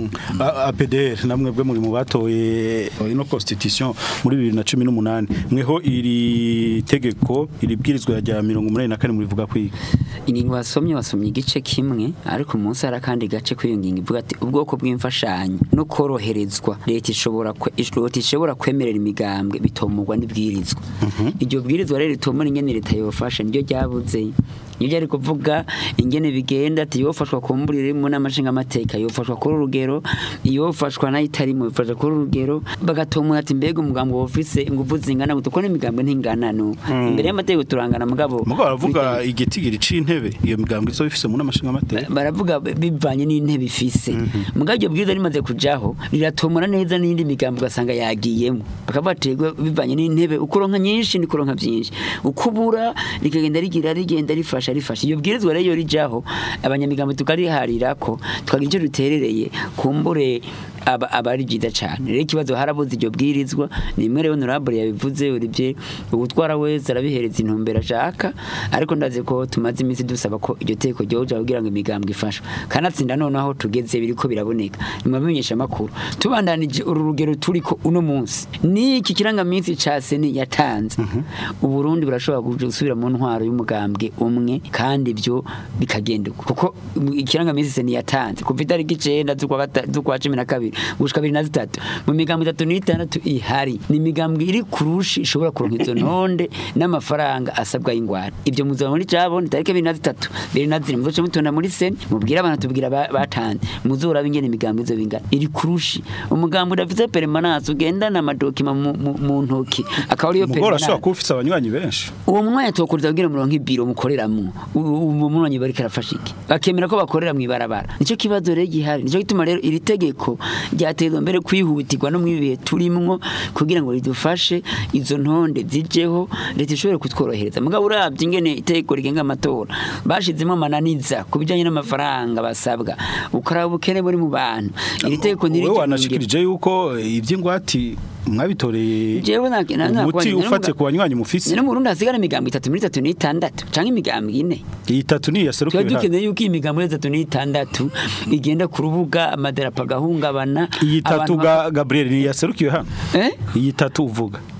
A- APDR namwe bwe muri mu batoye ino constitution muri 2018 mweho iri tegeko iri bwirizwa rya 184 muri vuga kwiga ingingo wasomye wasomye igice kimwe ariko munsi hari akandi gace k'iyo ngingo ivuga ati ubwoko bw'imfashanyo no koroherezwa leta ishobora kwe- leta ishobora kwemerera imigambwe bitomurwa n'ibwirizwa iryo bwirizwa rero ritomora ingene leta yofasha niryo ryabuze nibyo ari kuvuga ingene bigenda ati yofashwa kumbura irimo n'amashinga amateka yofashwa kuri urugero yofashwa nayo itarimo yofashwa kuri urugero bagatomora ati mbega umugambwe wofise ingufu zingana gute kuko n'imigambwe ntingana no imbere y'amategeko turangana mugabo mugo baravuga igitigiri c'intebe iyo migambwe izo bifise mu namashinga amateka baravuga bivanye n'intebe ifise mugabo iryo bwiza rimaze kujaho riratomora neza n'indi migambo ugasanga yagiyemo bakavuga ati "Ego, bivanye n'intebe ukuronka nyinshi nikuronka byinshi ukubura rikagenda rigira rigenda rifasha rifasha iyo bwirizwa rero iyo rijaho abanyamigambo tukariharira ko tukagira icyo duterereye kumbure aba aba ari byiza cyane rero ikibazo harabuze iryo bwirizwa ni imwe rero honorable yabivuze uribye ubutwara wese arabihereza intumbero ashaka ariko ndazi ko tumaze iminsi dusaba ko iryo teko ryoja kugira ngo imigambwe ifashwe kanatsinda noneho tugeze biriko biraboneka nimabamenyesha makuru tubandanije uru rugero turiko uno munsi niki kirangaminsi ca seni yatanze uburundi burashobora kuja gusubira mu ntwaro y'umugambwe umwe kandi ibyo bikagenda uko kuko ikirangaminsi seni yatanze kuva itariki icenda z'ukwa gata- z'ukwa cumi na kabiri gushika bibiri na zitatu mu migambo itatu n'itandatu ihari ni imigambwe iri kurushi ishobora kuronka izo ntonde n'amafaranga asabwa y'ingwara ibyo muzaba muri cabo ni tariki bibiri na zitatu bibiri na zine muzoce mutonda muri seni mubwire abantu tubwira ba- batanze muzoraba ingene imigambo izo bingana iri kurushi umugambo udafite permanence ugendana amadokima mu- mu- mu ntoki akaba ariyo umugore ashobora permanence kuba ufise abanywanyi benshi uwo mwanya tokuriza kugira muronke ibiro mukoreramwo uwo mwanya bariko arafasha iki bakemera ko bakorera mu ibarabara nico kibazo rero gihari nico gituma rero iri tegeko ryatezwa mbere kwihutirwa no mu bihe turimwo kugira ngo ridufashe izo ntonde zijeho leta ishobore kutworohereza mugabo uravye ingene itegeko rigenga amatora bashizemo amananiza ku bijanye n'amafaranga basabwa ukaraba ubukene buri mu bantu iri tegeko wowe ntirije wanashikirije yuko ivy'ingwati mwabitoreye Jewe na- na- na- umuti na- ufate ku banywanyi mufise Nene mu Burundi hasigara imigambo itatu muri itatu n'itandatu canke imigambo ine iyi tatu ni tuba yaserukiwe hano dukeneye yuko iyi migambo itatu n'itandatu igenda ku rubuga amadarapo agahungabana iyi tatu abantu ga Gabriel ni yaserukiwe hano Eh? iyi tatu uvuga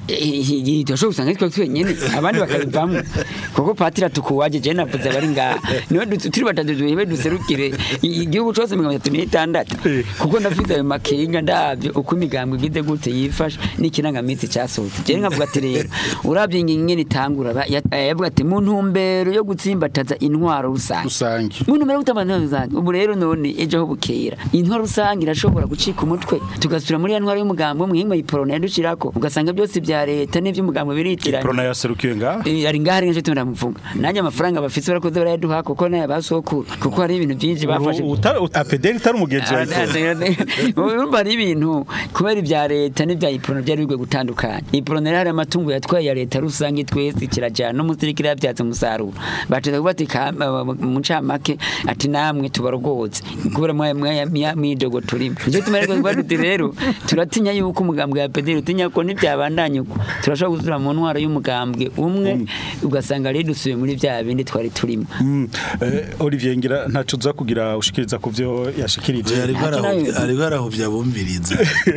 turashobora gusanga twe twenyene abandi bakabivamo kuko patira tukuwaje je navuze abari ngaha niwe du- turi batatu duhebe duserukire i- igihugu cose mirongo itatu n'itandatu kuko ndafite ayo makenga ndavyo uko imigambwe igize gute yifashe n'ikirangaminsi casohotse je nkavuga ati rero uravye ingene itangura ba- ya- eh, yavuga ati mu ntumbero yo gutsimbataza intwaro rusange rusange Muntu mbere gutabana rusange ubu rero none ejo ho bukera intwaro rusange irashobora gucika umutwe tugasubira muri ya ntwaro y'umugambo muhinga yiporona yadushirako ugasanga byose bya leta n'ivy'umugambo biritiranye prona yaserukiye ngaha Eh, ari ngaha ari nje tumira muvuga nanjye amafaranga bafise barakoze barayaduha kuko naye basokuru kuko hari ibintu byinshi bafashe apederi itari umugenzi wa Ipro. urumva ari ibintu kubera ibya leta n'ibya iporona byari bigwe gutandukanya iporona rero hari amatungo yatwaye ya leta rusange twese kirajana n'umusirikare yabyaza umusaruro bateza kuvuga ati ka- mu ncamake ati namwe tubarogoze kubera mwaya mwaya midogo turimo nicyo tumere kuvuga tuti rero turatinya yuko umugambwe wa pederi utinya ko ntibyabandanya uko turashobora gusubira mu ntwaro y'umugambwe umwe ugasanga rero dusubiye muri bya bindi twari turimo Mm, eh, Olivier ngira ntaco uza kugira ushikiriza ku vyo yashikirije ariko Ati arahu- nawe- ariko arahuvya bumviriza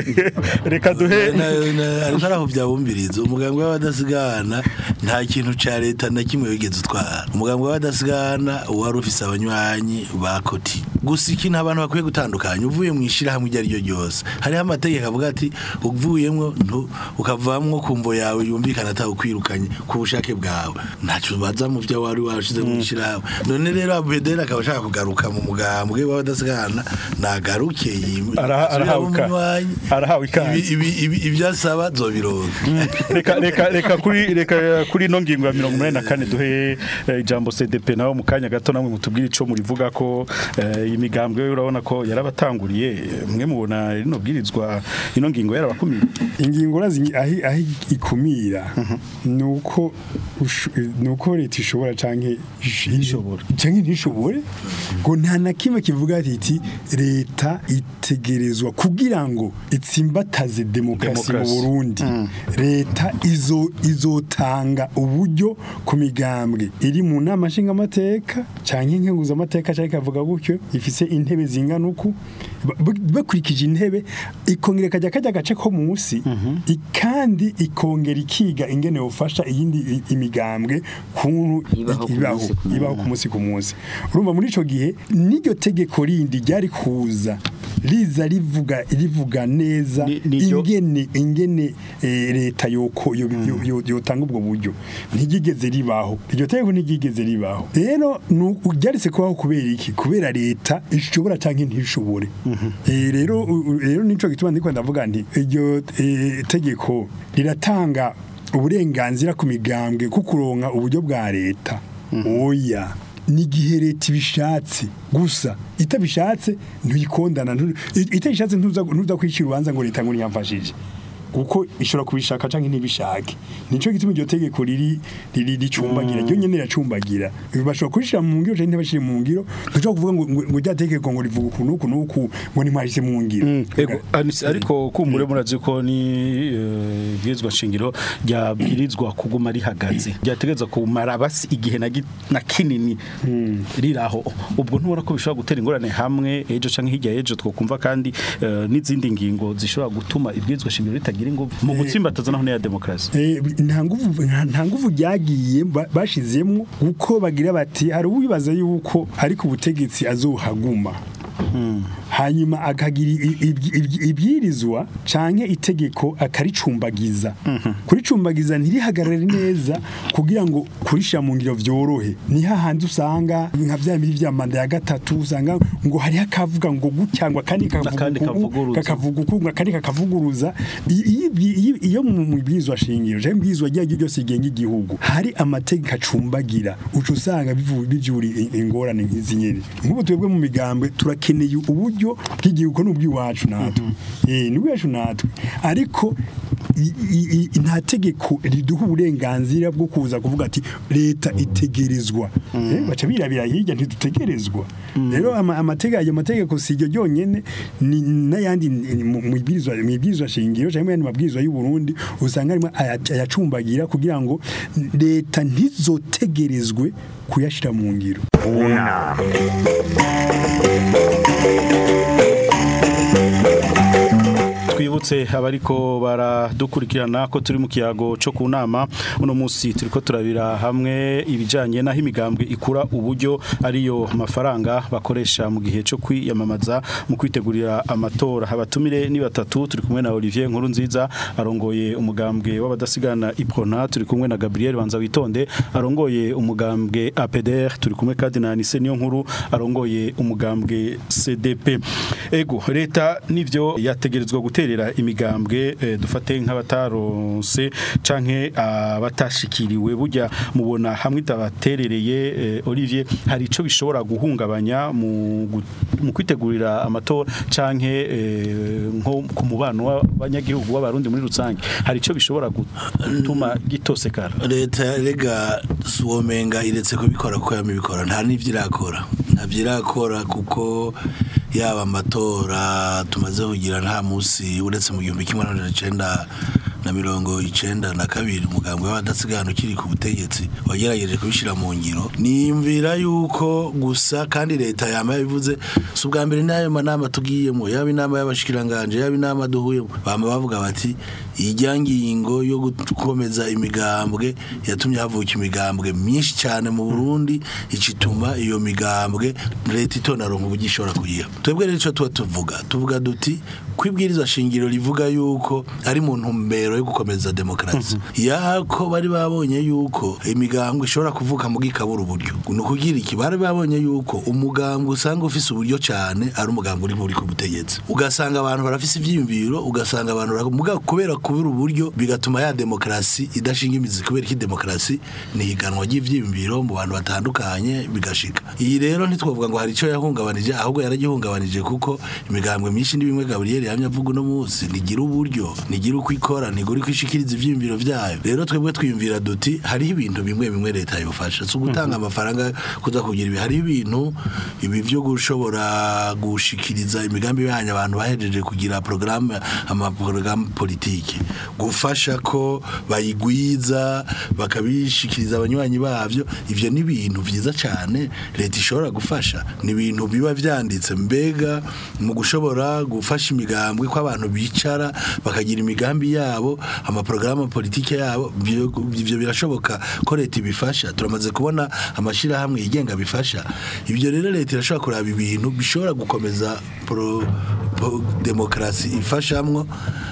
reka duhe Na- na- ariko arahuvya bumviriza umugambwe w'abadasigana nta kintu ca leta na kimwe wigeze utwara umugambwe w'abadasigana wari ufise abanywanyi ba koti gusa ikintu abantu bakwiye gutandukanya uvuye mu ishirahamwe iryo ari ryo ryose hariho amategeko avuga ati uvuyemwo ntu- ukavamwo ku mvo yawe yumvikana atakwirukanye ku bushake bwawe ntaco baza mu vyo wari washize mu ishirahamwe none rero abedera akaba ashaka kugaruka mu mugambwe w'abadasigana nagaruke yim- Araha- arahawe asubire ika- mu munywanyi. arahawe ikaze. Ibi- ibi- ibi- ivyasaba zobironka reka reka reka kuri reka kuri no ngingo ya 84 duhe eh, ijambo CDP nawo mu kanya gato namwe mutubwire ico murivuga ko eh, imigambwe urabona ko yarabatanguriye eh, mwe mubona rino bwirizwa ino ngingo yarabakumira ingingo urazi ahi ahi ikumira nuko usho- nuko leta ishobora canke Ntishobora. canke ntishobore ngo nta na kimwe kivuga ati leta itegerezwa kugira ngo itsimbataze demokarasi mu Demokarasi. Burundi leta izo izotanga uburyo ku migambwe iri mu nama nshingamateka canke nkenguza amateka canke kavuga gutyo ifise intebe zingana uku ba- ba- bakurikije intebe ikongera kajya kajya gace ko munsi i- kandi ikongera ikiga ingene ufasha iyindi i- imigambwe kuntu Ibaho ku ibaho munsi ku munsi. ibaho ku munsi ku munsi urumva muri ico gihe n'iryo tegeko rindi ryari kuza riza rivuga rivuga neza Ni- niryo- ingene ingene eh, leta yoko yo- yo- yo- yotanga ubwo buryo ntigigeze ribaho iryo tegeko ntigigeze ribaho rero nu- ryaritse kubaho kubera iki kubera leta ishobora canke ntishobore Eh, rero u- u- rero nico gituma ndiko ndavuga nti iryo eh, tegeko riratanga uburenganzira ku migambwe ku kuronka uburyo bwa leta oya ni igihe leta ibishatse gusa itabishatse ntuyikondana ntu- i- itabishatse ntuza ntuza kwishyura urubanza ngo leta ngo ntiyamfashije kuko ishobora kubishaka canke ntibishake nico gituma iryo tegeko riri riri ricumbagira ryo nyene racumbagira bashobora kurishira mu ngiro canke ntibashire mu ngiro ntushobora kuvuga ngo ngo- ngo rya tegeko ngo rivuga ukuntu uku n'uku ngo ntimwashyize mu ngiro Ego, anisi- ariko kumbure murazi ko ni eh, bwirizwa shingiro ryabwirizwa kuguma rihagaze ryategeza kumara basi igihe na gi- na kinini riraho ubwo ntubona ko bishobora gutera ingorane hamwe ejo canke hirya y'ejo twokumva kandi eh, n'izindi ngingo zishobora gutuma ibwirizwa shingiro ritagira ingufu mu gutsimbataza naho ya demokarasi Eh, nta nguvu nta- nta nguvu ryagiye ba- bashizemwo kuko bagira bati hari uwibaza yuko ariko ubutegetsi azohaguma hanyuma akagira i- i- i- ibyirizwa canke itegeko akaricumbagiza kuricumbagiza ntirihagarare neza kugira ngo kurishira mu ngiro vyorohe ni hahandi usanga nka vya biri vya manda ya gatatu usanga ngo hariho akavuga ngo gutya ngo akandi Akandi kavuguruza. kakavuga uku akandi kakavuguruza I- iyo iyo- iyo mu mibwirizwa shingiro cyangwa ibwirizwa ryayo ryose rigenga igihugu hari amategeko acumbagira uca usanga bivu- bivyura i- ingorane nk'izi nyene nk'ubu twebwe mu migambwe turakeneye uburyo bw'igihugu n'ubw'iwacu natwe eh n'ubwacu natwe ariko i- i- i- nta tegeko riduha uburenganzira bwo kuza kuvuga ati leta itegerezwa Eh, baca birabira hirya ntidutegerezwa rero ama- amategeko ayo mategeko si iryo ryonyene ni n'ayandi ni- mu mu ibwirizwa mu ibwirizwa shingiro cyangwa mu yandi mabwirizwa y'u Burundi usanga arimo aya- ayacumbagira kugira ngo leta ntizotegerezwe kuyashira mu ngiro Una. twibutse abariko baradukurikirana ko turi mu kiyago cyo ku nama uno munsi turiko turabira hamwe ibijanye naho imigambwe ikura uburyo ariyo mafaranga bakoresha mu gihe cyo kwiyamamaza mu kwitegurira amatora abatumire ni batatu turi kumwe na Olivier Nkuru nziza arongoye umugambwe w'abadasigana Iprona turi kumwe na Gabriel Banza witonde arongoye umugambwe APDR turi kumwe kandi na Anise niyo nkuru arongoye umugambwe CDP ego leta nivyo yategerezwa guterera imigambwe eh, dufate nk'abataronse canke abatashikiriwe burya mubona hamwe itabaterereye eh, Olivier hari ico bishobora guhungabanya mu gu- mu kwitegurira amatora canke eh, nko ku mubano w'abanyagihugu w'abarundi muri rusange hari ico bishobora gutuma gitosekara leta rega suomenga iretse kubikora kuko yamibikora nta n'ivyo irakora ntavyo irakora kuko yaba amatora tumaze kugira nta musi uretse mu gihumbi kimwe n'amajana icenda na mirongo icenda na kabiri umugambwe w'abadasigana ukiri ku butegetsi wagerageje kubishira mu ngiro niyumvira yuko gusa kandi leta yama yabivuze si ubwa mbere n'ayo manama tugiyemo yaba inama y'abashikiranganje yaba inama duhuyemo bama bavuga bati ijya ngingo yo gukomeza imigambwe yatumye havuka imigambwe myinshi cyane mu Burundi icituma iyo migambwe leta itonaronka uburyo ishobora kuyiha twebwe rero ico tuba tuvuga tuvuga duti kwibwiriza shingiro rivuga yuko ari mu ntumbero yo gukomeza demokarasi yako bari babonye yuko imigambwe ishobora kuvuka mu gikabura uburyo ni ukugira iki bari babonye yuko umugambwe usanga ufise uburyo cyane ari umugambwe uri muri ku butegetsi ugasanga abantu barafise ivyiyumviro ugasanga abantu bara- muga kubera kubura uburyo bigatuma ya demokarasi idashinga imizi kubera ko demokarasi ni higanwa ry'ivyiyumviro mu bantu batandukanye bigashika iyi rero ntitwavuga ngo hari ico yahungabanije ahubwo yaragihungabanije kuko imigambwe myinshi ni bimwe Gabriel yamye avuga uno munsi nigira uburyo nigira uko ikora nigira uko ishikiriza ivyiyumviro vyayo rero twebwe twiyumvira duti hariho ibintu bimwe bimwe leta yofasha si ugutanga amafaranga kuza kugira ibi hariho ibintu ibi vyo gushobora gushikiriza imigambi yanyu abantu bahejeje kugira programme amaprogaramu politike gufasha ko bayigwiza bakabishikiriza abanywanyi bavyo ivyo ni ibintu vyiza cyane leta ishobora gufasha ni ibintu biba vyanditse mbega mu gushobora gufasha imigambwe ko abantu bicara bakagira imigambi yabo amaprogaramu politike yabo ivyo ivyo birashoboka ko leta ibifasha turamaze kubona amashirahamwe yigenga bifasha ibyo rero leta irashobora kuraba ibintu bishobora gukomeza pro, pro, demokarasi ifashamwo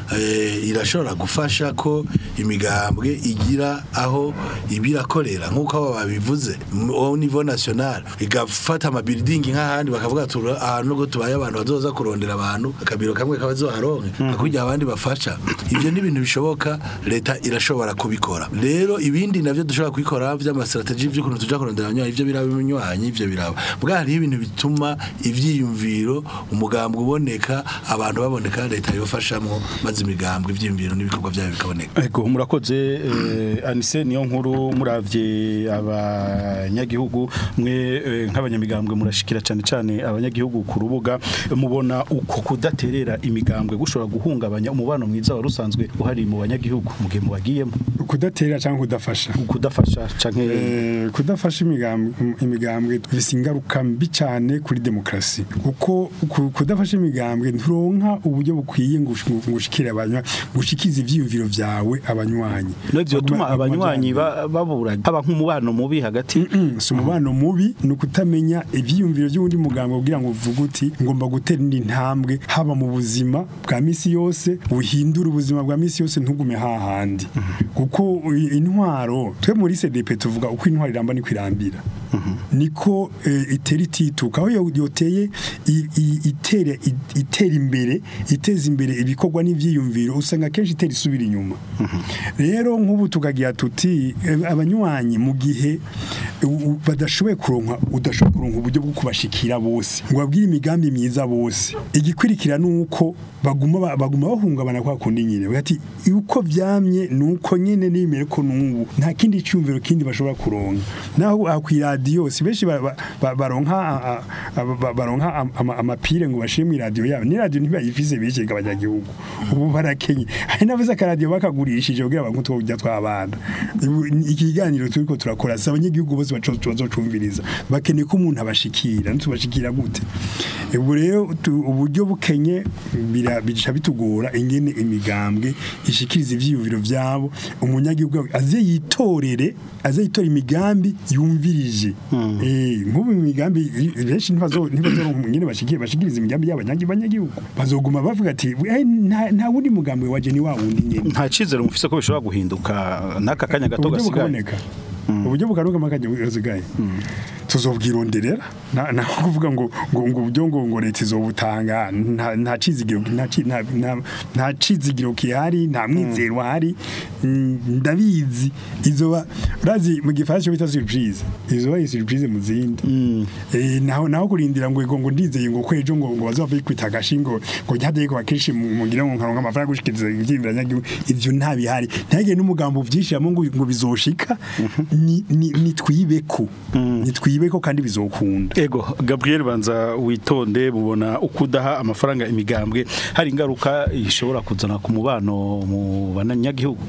eh, irashobora gufasha ko imigambwe igira aho ibirakorera nk'uko abo babivuze au niveau national igafata amabuilding nk'ahandi bakavuga tura ahantu ngo tubaye abantu bazoza kurondera abantu akabiro kamwe kabazoharonke akujya abandi bafasha ibyo ni ibintu bishoboka leta irashobora kubikora rero ibindi navyo dushobora kubikora vy'amastrategie vy'ukuntu tuja kurondera abanywanyi ivyo biraba ibinywanyi ivyo biraba bwa hariho ibintu bituma ivyiyumviro umugambwe uboneka abantu baboneka leta yofashamwo maze imigambwe ivyiyumviro n'ibikorwa vyayo bikaboneka Ego murakoze eh, Anise niyo nkuru muravye abanyagihugu mwe eh, nk'abanyamigambwe murashikira cyane cyane abanyagihugu ku rubuga mubona uko kudaterera imigambwe gushobora guhungabanya umubano mwiza wa rusanzwe uhari mu banyagihugu mu gihe mubagiyemo kudatera cyangwa kudafasha kudafasha canke Eh, kudafasha imigambwe imigambwe bifise ingaruka mbi cyane kuri demokarasi kuko ku- kudafasha imigambwe nturonka uburyo bukwiye ngo ush- ngo ushikire abanywa gushikiza ivyiyumviro vyawe abanywanyi no vyotuma Baguma- abanywanyi baguma- ba- babura haba nk'umubano mubi hagati Mm, si umubano mubi ni ukutamenya ivyiyumviro by'uwundi muganga kugira ngo uvuge uti ngomba gutera indi ntambwe haba mu buzima bwa misi yose uhindura ubuzima bwa misi yose ntugume hahandi kuko i- intwaro twe muri CDP tuvuga uko intwaro iramba niko irambira niko eh, itera itituka aho yo- yoteye i- i- itera i- itera imbere iteza imbere ibikorwa n'ivyiyumviro usanga kenshi itera isubira inyuma rero nk'ubu tukagira tuti eh, abanywanyi mu gihe u- u- badashoboye kuronka udashoboye kuronka uburyo bwo kubashikira bose ngo babwire imigambi myiza bose igikurikira nuko baguma ba- baguma bahungabana kwa kundi nyine bagati uko vyamye nuko nyene nimere ko nubu nta kindi cyumviro kindi bashobora kuronka naho akwiradiyo iradiyo si benshi ba- ba- ba- baronka a- a- ba- baronka am- ama- amapire ngo bashire mu iradiyo yabo ni radiyo ntibayifise benshi abanyagihugu ubu barakenye hari n'abaza akaradiyo bakagurishije kugira ngo utwo burya tw'abana Ubu ni ikiganiro turiko turakora si abanyagihugu bose baco- bazocumviriza bakeneye ko umuntu abashikira ntitubashikira gute ubu rero tu- uburyo bukenye bira- bica bitugora ingene imigambwe ishikiriza ivyiyumviro vyabo umunyagihugu aze yitorere aze yitora imigambi yumvirije eh nk'ubu imigambi benshi ntibazo ntibazo ngene bashikiye bashikiriza imigambi y'abanyagihugu bazoguma bavuga ati "Eh, nta nta wundi mugambi waje ni wa wundi nyene nta cizere mufise ko bishobora guhinduka n'aka kanya gato uburyo gasigaye bukaboneka uburyo bukanuka makajya gasigaye tuzobwironderera nta nta kuvuga ngo ngo ngo uburyo ngo ngo leta izobutanga nta nta cizigiro nta ci- nta- nta- nta cizigiro kihari nta mwizero hari Mm, ndabizi izoba urazi mu gifaransa bita surprise izoba ari surprise mu zindi eh naho naho kurindira ngo ngo ndizeye ngo kwejo ngo ngo bazova bikwita gashingo ngo nyade ko bakishi mu ngira ngo nkaronka amafaranga gushikiriza ivyimvira nyagihugu ivyo nta bihari ntagire n'umugambo vyishiramo ngo ngo bizoshika ni ni ni twibeko ni twibeko kandi bizokunda Ego Gabriel banza witonde mubona ukudaha amafaranga imigambwe hari ingaruka ishobora kuzana ku mubano mu banyagihugu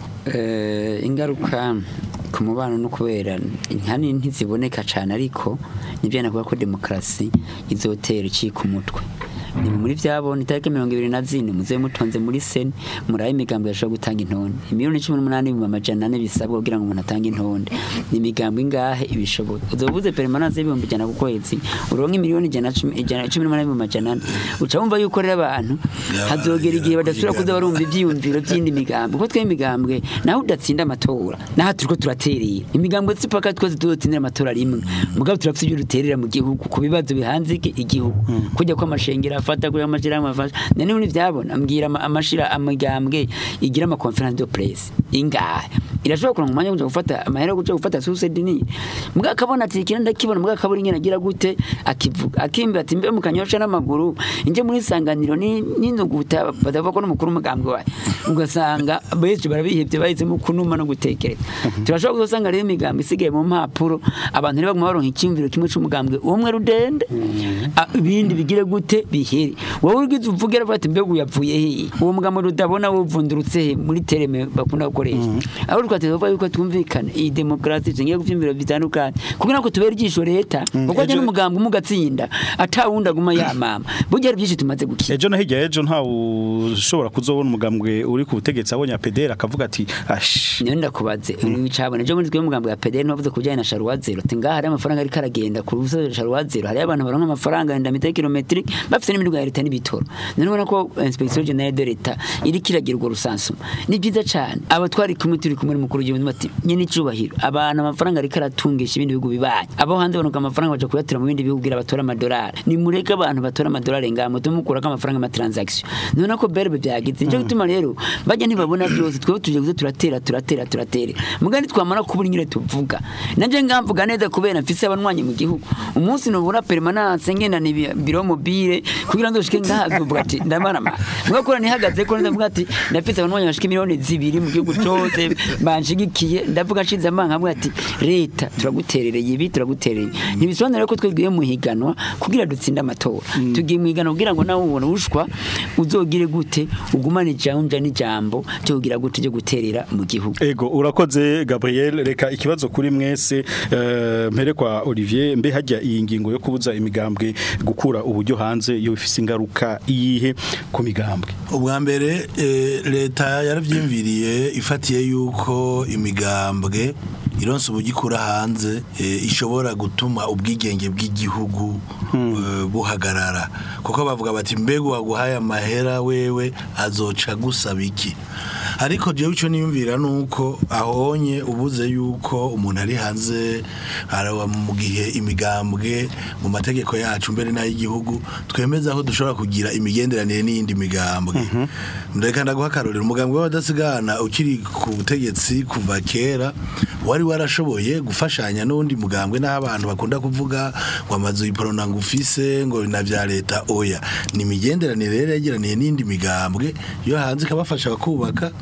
Eh, ingaruka ku mubano no kubera inkani ntiziboneka cyane ariko nibyo nakuvuga ko demokarasi izotera icika umutwe ni muri byabona itariki mirongo ibiri na zine muze mutonze muri seni murabe imigambi yashobora gutanga intonde imiliyoni cumi n'umunani mu amajana ane bisabwa kugira ngo umuntu atange intonde ni imigambi ingahe ibishoboye uzovuze permanence y'ibihumbi ijana ku kwezi uronka imiliyoni ijana cumi ijana- cumi n'umunani mu majana ane uca wumva yuko rero abantu hazogera igihe badasubira kuza barumva ivyiyumviro by'indi migambi kuko twe imigambwe naho udatsinda amatora naho turiko turaterera imigambwe sipaka twese tuzotsindira amatora rimwe mugabo turafite ibyo duterera mu gihugu ku bibazo bihanze iki- igihugu kujya ko amashengero afata kuri amashirahamwe afasha none ubu ntivyabona ambwira ama- amashira amigambwe igira ama conference de presse ingahe irashobora kuronka umwanya wo kuja gufata amahera yo kuja gufata suicide ni mugabo akabona ati ikina ndakibona mugabo akabura ingene agira gute akivuga akimba ati mbe mukanyosha n'amaguru inje muri sanganiro ni n'induguta badavuga ko n'umukuru umugambwe wawe ugasanga benshi barabihebye bahisemo kunuma no gutekereza turashobora kuzosanga rero imigambi isigaye mu mpapuro abantu ntibaguma baronka icyumviro kimwe c'umugambwe umwe rudende a- ibindi bigire gute bihere wowe urwiza uvuge aravuga ati mbega uyavuye hehe uwo mugambo rudabona wuvundurutse he muri tereme bakunda gukoresha aho twateza kuvuga yuko twumvikana iyi demokarasi ishingiye ku vyumviro bitandukanye kugira ngo tubere ijisho leta kuko ajya n'umugambi umwe ugatsinda atawundi aguma yamama burya hari byinshi tumaze gukira ejo na hirya ejo nta ushobora kuzobona umugambwe uri ku butegetsi abonye apedera akavuga ati ash niyo ndakubaze wicabona ejo muri twe umugambi wa PDR ntuvuze kubijyanye na sharuwa zero ati ngaha hari amafaranga ariko aragenda ku rusobe sharuwa zero hari abantu baronka amafaranga yenda mita kilometri bafite n'imiduga ya leta n'ibitoro none ubona ko inspection generale de leta iriko iragira urwo rusansuma ni byiza cyane abo twari kumwe turi kumwe n'umukuru w'igihugu bati nyine icubahiro abantu amafaranga ariko aratungisha ibindi bihugu bibaye abo hanze banuka amafaranga baja kuyatira mu bindi bihugu kugira batora amadolari ni mureke abantu batora amadolari ngaha mutume mukurako amafaranga y'amatransaction none ko berbe byagize nico gituma rero bajya ntibabona byose twebwe tuje kuza turatera turatera turatera mugandi twamara kubura nyine tuvuga nanje ngamvuga neza kubera mfise abanwanyi mu gihugu umunsi nubura permanence ngenda ni biro mobile kugira ngo shike ngahavuga ati ndamarama mugakora nihagaze ko ndavuga ati ndafise abanwanyi bashika miliyoni zibiri mu gihugu cyose banshigikiye ndavuga nshize amanga avuga ati leta turaguterereye ibi turaguterereye ntibisobanura ko twebwiye mu higanwa kugira dutsinde amatora tugiye mu higanwa kugira ngo nawe ubona ushwa uzogire gute ugumane ijambo n'ijambo cyo kugira gute cyo guterera mu gihugu Ego urakoze Gabriel reka ikibazo kuri mwese eh, mpere kwa Olivier mbe hajya iyi ngingo yo kubuza imigambwe gukura uburyo hanze yo ifise ingaruka iyihe ku migambwe ubwa mbere eh, leta yaravyimviriye ifatiye yuko imigambwe ironse uburyo ikura hanze eh, ishobora gutuma ubwigenge bw'igihugu eh, buhagarara kuko bavuga bati mbega waguhaye amahera wewe azoca gusaba iki ariko jewe ico niyumvira nuko ahonye ubuze yuko umuntu ari hanze araba mu gihe imigambwe mu mategeko yacu mbere n'ay'igihugu twemeza aho dushobora kugira imigenderanire n'iyindi migambwe ndeka ndaguha akarorero umugambwe w'abadasigana ukiri ku butegetsi kuva kera wari warashoboye gufashanya n'undi mugambwe n'aho abantu bakunda kuvuga ngo amazu yiporona ngo ufise ngo na vya leta oya ni imigenderanire rero yegeraniye n'indi migambwe yo hanze ikabafasha kubaka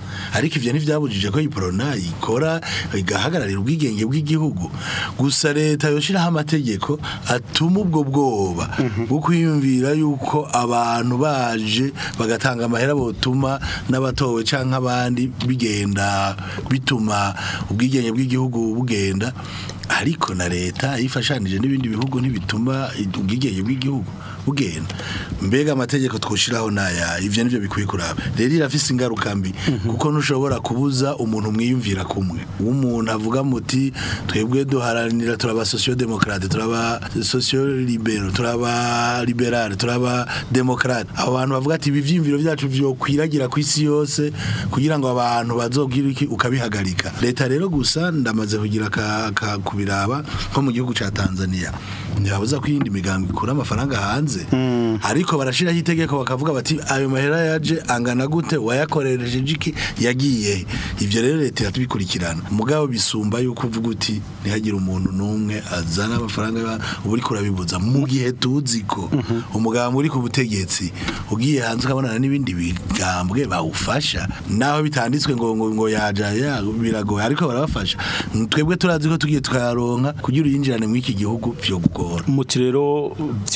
ariko ivyo ntivyabujije ko iprona ikora igahagararira ubwigenge bw'igihugu gusa leta yoshiraho amategeko atuma ubwo bwoba bwo kwiyumvira yuko abantu baje bagatanga amahera botuma n'abatowe canke abandi bigenda bituma ubwigenge bw'igihugu bugenda ariko na leta yifashanije n'ibindi bihugu ntibituma ubwigenge bw'igihugu bugenda mbega amategeko twoshiraho naya ivyo nivyo bikwiye kuraba rero irafise ingaruka mbi kuko ntushobora kubuza umuntu mwiyumvira kumwe umuntu avuga muti twebwe duharanira turaba socio demokrate turaba socio libero turaba liberale turaba demokrate abo bantu bavuga ati ibi vyimviro vyacu vyokwiragira ku isi yose kugira ngo abantu bazogira iki ukabihagarika leta rero gusa ndamaze kugira ka, ka kubiraba nko mu gihugu ca Tanzania ntibabuza ko iyindi migambi ikura amafaranga hanze ariko barashiraho itegeko bakavuga bati ayo mahera yaje angana gute wayakorereje iki yagiye ivyo rero leta iratubikurikirana mugabo bisumba yuko uvuga uti ntihagire umuntu n'umwe azana amafaranga uba uriko urabibuza mu gihe tuzi ko umugabo uri ku butegetsi ugiye hanze ukabonana n'ibindi bigambwe bawufasha naho bitanditswe ngo ngo, ngo yaja ya biragoye ariko barabafasha twebwe turazi ko tugiye tukayaronka kugira uyinjirane muri iki gihugu vyo gukora umuti rero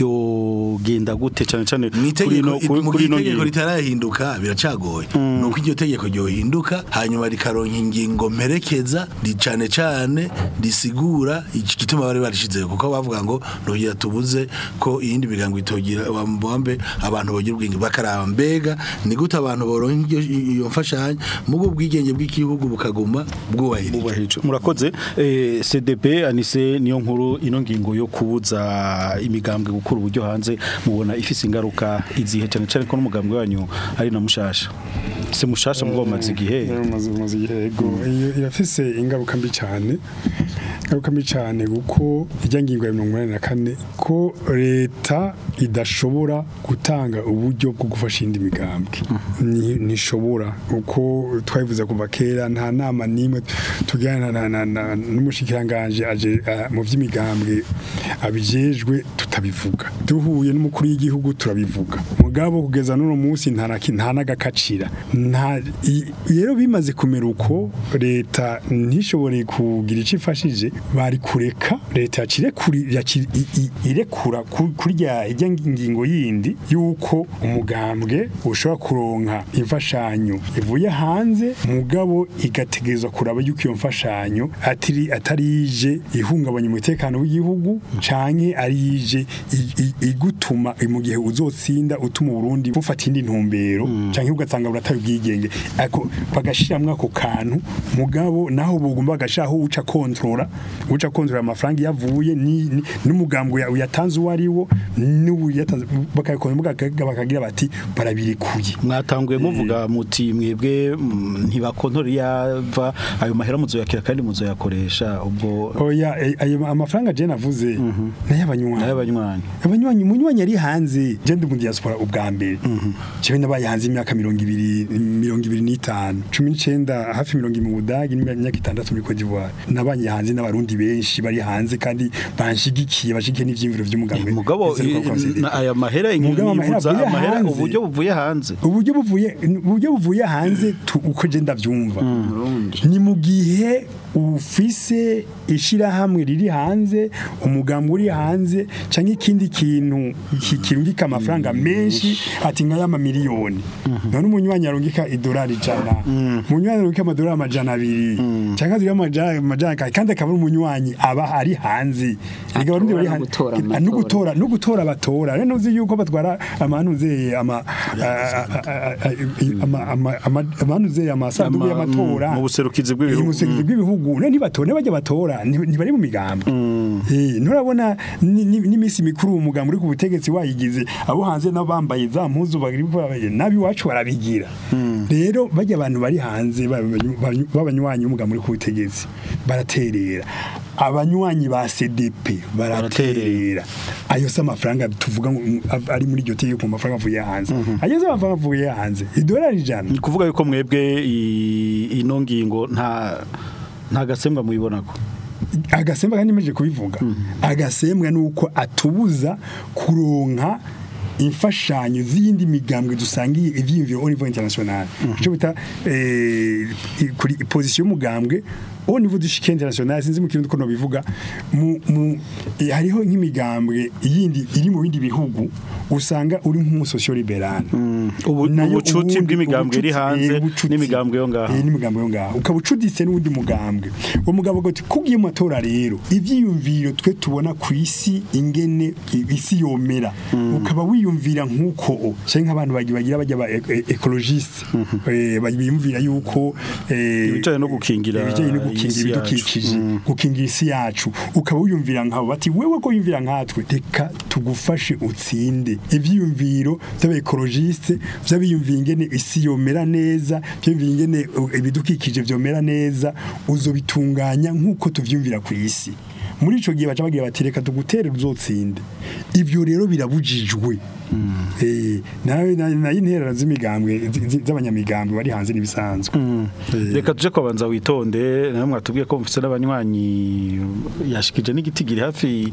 byogenda gute cyane cyane mu itegeko kuri mu kuri ino itegeko ngingo ritarahinduka biracagoye nuko iryo tegeko ryohinduka hanyuma rikaronka ingingo mperekeza ri cane cane risigura iki gituma bari barishizeho kuko bavuga ngo ntugira tubuze ko iyindi migango itogira wambe abantu bogira ubwenge bakaraba mbega ni gute abantu boronka iryo- iyo mfashanyo mugo ubwigenge bw'igihugu bukaguma bwubahirije bubahirije murakoze eh, CDP anise niyo nkuru ino ngingo yo kubuza imigambwe gukura uburyo hanze mubona ifise ingaruka izihe cyane cyane ko n'umugambwe wanyu ari na mushasha se mushasha mugabo maze igihe maze maze igihe yego iyo irafise ingaruka mbi cyane ingaruka mbi cyane kuko ijya ngingo ya mirongo inani na kane ko leta idashobora gutanga uburyo bwo gufasha indi migambwe Ni- ntishobora uko twabivuze kuva kera nta nama n'imwe tugirana na- na- na- n'umushikiranganje aje ah, mu by'imigambwe abijejwe tutabivuga duhuye n'umukuru w'igihugu turabivuga mugabo kugeza n'uno munsi nta na ki- nta n'agakacira nta i- rero bimaze kumera uko leta ntishobore kugira icyo ifashije bari kureka leta yakire kuri yakire- i- i- irekura ku- kurya ijya ngingo yindi yuko umugambwe ushobora kuronka imfashanyo ivuye hanze mugabo igategerezwa kuraba yuko iyo mfashanyo atari atari ije ihungabanya umutekano w'igihugu canke ari ije i- i- igutuma mu gihe uzotsinda utuma Burundi bufata indi ntumbero canke ugasanga burataye ubwigenge ako bagashiramwe ako kantu mugabo naho bugomba bagashiraho uca kontrola uca kontrola amafaranga yavuye ni ni- n'umugambwe ya- yatanze uwo ari wo n'ubu yatanze bakakora bakagira bati barabirikuye mwatanguye muvuga muti mwebwe mm, ntibakontori yava ayo mahera muzoyakira kandi muzoyakoresha ubwo oya eh, ayo amafaranga je navuze n'ay'abanywanyi n'ay'abanywanyi abanywanyi umunywanyi ari hanze je ndi mu diaspora ubwa mbere jewe nabaye hanze imyaka mirongo ibiri mirongo ibiri n'itanu cumi n'icenda hafi mirongo ibiri mu budagi n'imyaka itandatu muri Cote d'Ivoire nabaye hanze n'abarundi benshi bari hanze kandi banshigikiye bashigikiye n'ivyiyumviro vy'umugambi mugabo i- na- aya mahera Mugabo amahera inyibuza avuye amahera hanze. uburyo buvuye hanze uburyo buvuye uburyo buvuye hanze tu- uko je ndavyumva ni mu gihe ufise ishirahamwe riri hanze umugambi uri hanze canke ikindi kintu ki- kirungika amafaranga menshi ati nka y'ama miliyoni none umunywanyi arungika idolari ijana umunywanyi arungika amadolari amajana abiri canke azira amajana amajana ka- kandi akaba ari umunywanyi aba ari hanze Erega abarundi bari no hanze gutora mu Ah, no matora. gutora no gutora batora rero uzi yuko batwara amanuze ama ama- ama- ama- amanuze amasanduku Ama- y'amatora mu buserukizi bw'ibihugu. Eh, mu buserukizi bw'ibihugu ne ntibatora bajya batora nti- ntibari mu migambi eh nturabona ni- ni- n'iminsi mikuru umugambi uri ku butegetsi wayigize abo hanze nabo bambaye za mpuzu bagiri nabi wacu barabigira rero bajya abantu bari hanze b'abanyu- b'abanyu- b'abanywanyi b'umugambi uri ku butegetsi baraterera abanywanyi ba CDP baraterera ayo se amafaranga tuvuga ngo mm, av- ari muri iryo tegeko mu mafaranga avuye hanze ayo se amafaranga avuye hanze idolari ijana ni kuvuga yuko mwebwe i- ino ngingo nta nta gasembwa muyibonako agasembwa kandi meje kubivuga agasembwa nuko atubuza kuronka imfashanyo z'iyindi migambwe dusangiye ivyiyumviro au niveau international ico bita eh, i- kuri position y'umugambwe au niveau du chic international sinzi mu kirundi ko no bivuga mu, mu eh, hariho nk'imigambwe yindi iri mu bindi bihugu usanga uri nk'umusosio liberal ubu nayo ubucuti ubundi- bw'imigambwe iri ubucuti- hanze eh, ubucuti. n'imigambwe yo ngaho Eh, n'imigambwe yo ngaho ukaba ucuditse n'uwundi mugambwe uwo mugabo gati kugiye mu matora rero ivyiyumviro twe tubona ku isi ingene i- isi yomera ukaba wiyumvira nk'uko o canke nk'abantu bagi- bagira bajya ba e- e- ecologiste eh, bagi- biyumvira yuko eh, Ibijanye no gukingira ibijanye no isi gukingira yacu. ibidukikije gukingira isi yacu ukaba wiyumvira nkabo bati wewe ko yumvira nkatwe reka tugufashe utsinde ivyiyumviro vy'abekologiste vy'abiyumvira ingene isi yomera neza vy'abiyumvira ingene uh, ibidukikije vyomera neza uzobitunganya nk'uko tuvyumvira ku isi muri ico gihe baca bagira bati reka tugutere uzotsinde ivyo rero birabujijwe eh nawe nayo interera z'imigambwe zi- zi- z'abanyamigambwe bari hanze n'ibisanzwe Eh, reka tuje kwabanza witonde nawe mwatubwiye ko mufite n'abanywanyi yashikije n'igiti giri hafi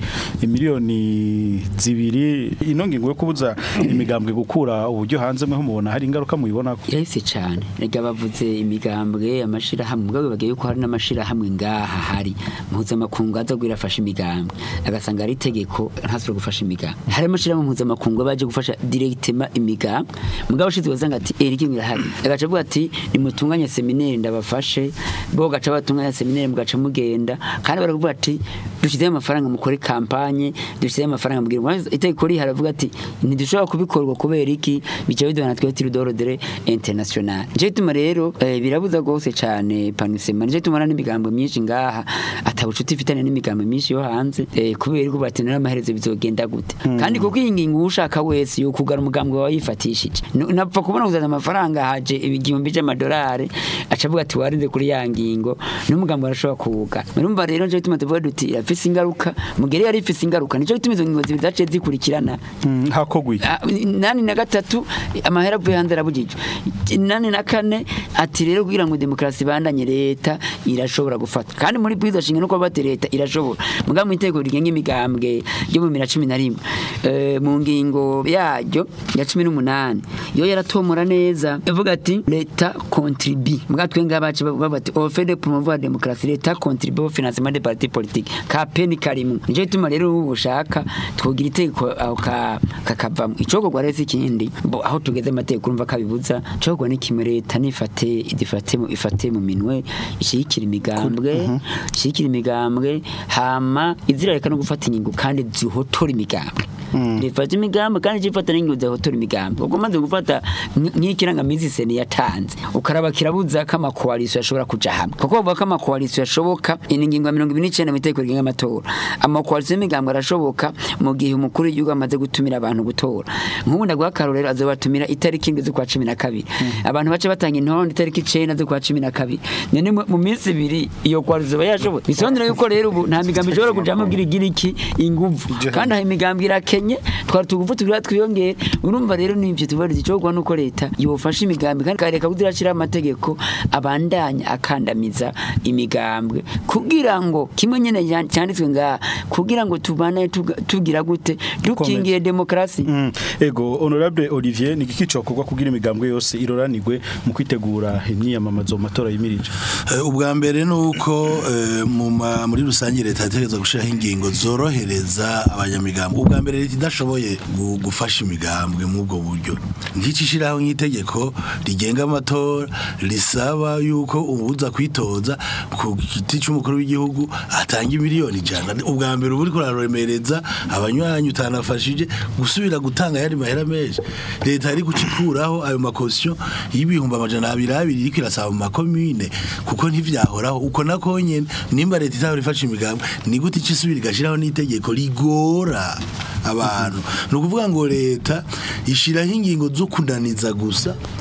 miliyoni zibiri ino ngingo yo kubuza imigambwe gukura uburyo hanze mwe mubona hari ingaruka muyibona ko irahise cyane rega bavuze imigambwe amashirahamwe mugabo bagiye yuko hari n'amashirahamwe ngaha hari mpuzamakungu aza gwirafasha imigambwe agasanga ari itegeko ntasubire gufasha imigambwe hari amashirahamwe mpuzamakungu baje gufasha directement imigambwe mugabo ushize wazanga ati erike irahari agaca avuga ati nimutunganye seminaire ndabafashe bo gaca batunganya seminaire mugaca mugenda kandi baravuga ati dushyizeho amafaranga mukore kampanye dushyizeho amafaranga mubwira ngo itegeko rihari haravuga ati ntidushobora kubikorwa kubera iki bica biduhana twe turi dorodere international nico gituma rero eh, birabuza rwose cyane panusema nico gituma n'imigambo myinshi ngaha atabucuti ifitanye n'imigambo myinshi yo hanze eh, kubera ko bati n'amaherezo bizogenda gute kandi kuko iyi ngingo ushaka wese yo kugara umugambi wawe yifatishije Nu- napfa kubona kuzana amafaranga haje igihumbi cy'amadolari aca avuga ati warinze kuri ya ngingo n'umugambi arashobora kuwuga urumva rero nico gituma tuvuga duti irafise ingaruka mugere yari ifise ingaruka nico gituma izo ngingo zibiri zaciye zikurikirana hakogwi Ah, nani na gatatu amahera avuye hanze arabujijwe nani na kane ati rero kugira ngo demokarasi ibandanye leta irashobora gufata kandi muri bwiza shinga no kuba bati leta irashobora mugabo mu itegeko rigenga imigambwe ryo mu bibiri na cumi na rimwe eh, mu ngingo yaryo ya cumi n'umunani yo yaratomora neza ivuga ati leta contribue mugabo twe ngaba baca bavuga bati offre de promouvoir la démocratie leta contribue au financement des partis politiques ka peni karimu nico gituma rero ubu bushaka twogira itegeko aho ka kakavamo icokorwa rero si ikindi bo aho tugeze amategeko urumva kabibuza cokorwa ni kimwe leta nifate idifate mu ifate mu minwe ishigikira imigambwe ishigikira imigambwe hama izirareka no gufata ingingo kandi zihotora imigambwe rifata imigambwe kandi zifata n'ingingo zihotora imigambwe ubwo maze gufata nk- nk'ikirangamizi seni yatanze ukaraba kirabuza ko amakoalisiyo ashobora kuja hamwe kuko bavuga ko amakoalisiyo ashoboka ini ngingo ya mirongo ibiri n'icenda mu itegeko rigenga amatora amakoalisiyo y'imigambwe arashoboka mu gihe umukuru w'igihugu amaze gutumira abantu gutora nk'ubu ndaguha akarorero azobatumira itariki indwi z'ukwa cumi na kabiri abantu bace batanga intonde itariki icenda z'ukwa cumi na kabiri none mu- mu minsi ibiri iyo koalisiyo iba yashoboye bisondera yuko rero ubu nta migambi ishobora kujamo bwira igira iki inguvu kandi aho imigambi irakenye twari tugufu tugira twiyongere urumva rero n'ibyo tubariza icogwa nuko leta yofasha imigambi kandi kareka kuzirashira amategeko abandanya akandamiza imigambwe kugira ngo kimwe nyene yan- cyanditswe ngaha kugira ngo tubane tuga- tugira gute dukingiye demokrasi Mm. ego honorable Olivier ni iki cokorwa kugira imigambwe yose iroranirwe mu kwitegura imyiyamamazo mu matora yimirije Eh, ubwa mbere ni uko eh, mu ma- muri rusange leta yategereza gushyiraho ingingo zorohereza abanyamigambwe ubwa mbere leta idashoboye gu- gufasha imigambwe muri ubwo buryo nk'iki ishyiraho nk'itegeko rigenga amatora risaba yuko ubuza kwitoza ku giti cy'umukuru w'igihugu atanga miliyoni ijana ubwa mbere uba uri kuraremereza abanywanyi utanafashije gusubira gutanga ayandi mahera menshi leta yari gucikuraho ayo makosiyo y'ibihumbi amajana abiri abiri iriko irasaba mu makomine kuko ntivyahoraho uko nako nyene nimba leta itahora ifasha imigambi ni gute ico isubira igashiraho n'itegeko rigora abantu ni ukuvuga ngo leta ishiraho ingingo zo kunaniza gusa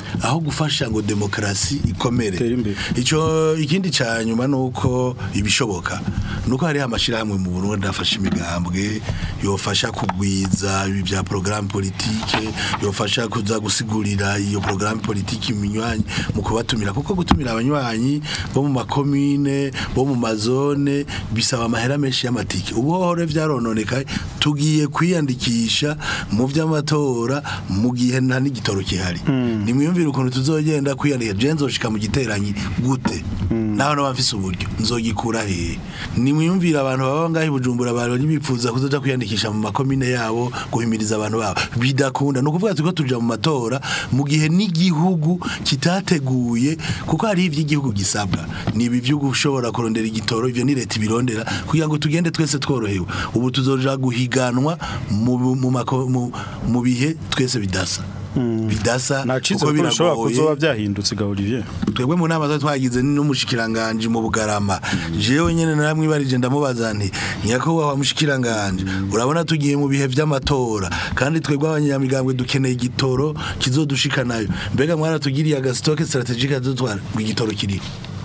aho gufasha ngo demokarasi ikomere Itere imbere. ico ikindi ca nyuma nuko ibishoboka nuko hari amashirahamwe mu Burundi afasha imigambwe yofasha kugwiza ibi bya programme politique yofasha kuza gusigurira iyo programme politique iminywanyi mu kubatumira kuko gutumira abanywanyi bo mu makomine bo mu mazone bisaba amahera menshi y'amatike ubu hore vyarononekaye tugiye kwiyandikisha mu vy'amatora mu gihe nta n'igitoro kihari nimwiyumvire ukuntu tuzogenda kwiyandikisha je nzoshika mu giteranyi gute naho no bafise uburyo nzogikura hehe nimwiyumvire abantu baba ngaho i Bujumbura bari bipfuza kuzoja kwiyandikisha mu makomine yabo guhimiriza abantu babo bidakunda no kuvuga tuko tuja mu matora mu gihe n'igihugu kitateguye kuko hari ivy'igihugu gisabwa ni ibi vyo gushobora kurondera igitoro ivyo ni leta ibirondera kugira ngo tugende twese tworohewe ubu tuzoja guhiganwa mu, mu, mako- mu, mu bihe twese bidasa bidasa nacize kuko ko bishobora biragoye kuzoba byahindutse ga Olivier twebwe mu nama zo twagize n'umushikiranganje mu bugarama jewe nyene naramwibarije ndamubaza nti nyakubahwa mushikiranganje urabona tugiye mu bihe vy'amatora kandi twebwe abanyamigambwe dukeneye igitoro kizodushikanayo mbega mwaratugiriye agasitoke strategique azotwara ngo igitoro kiriho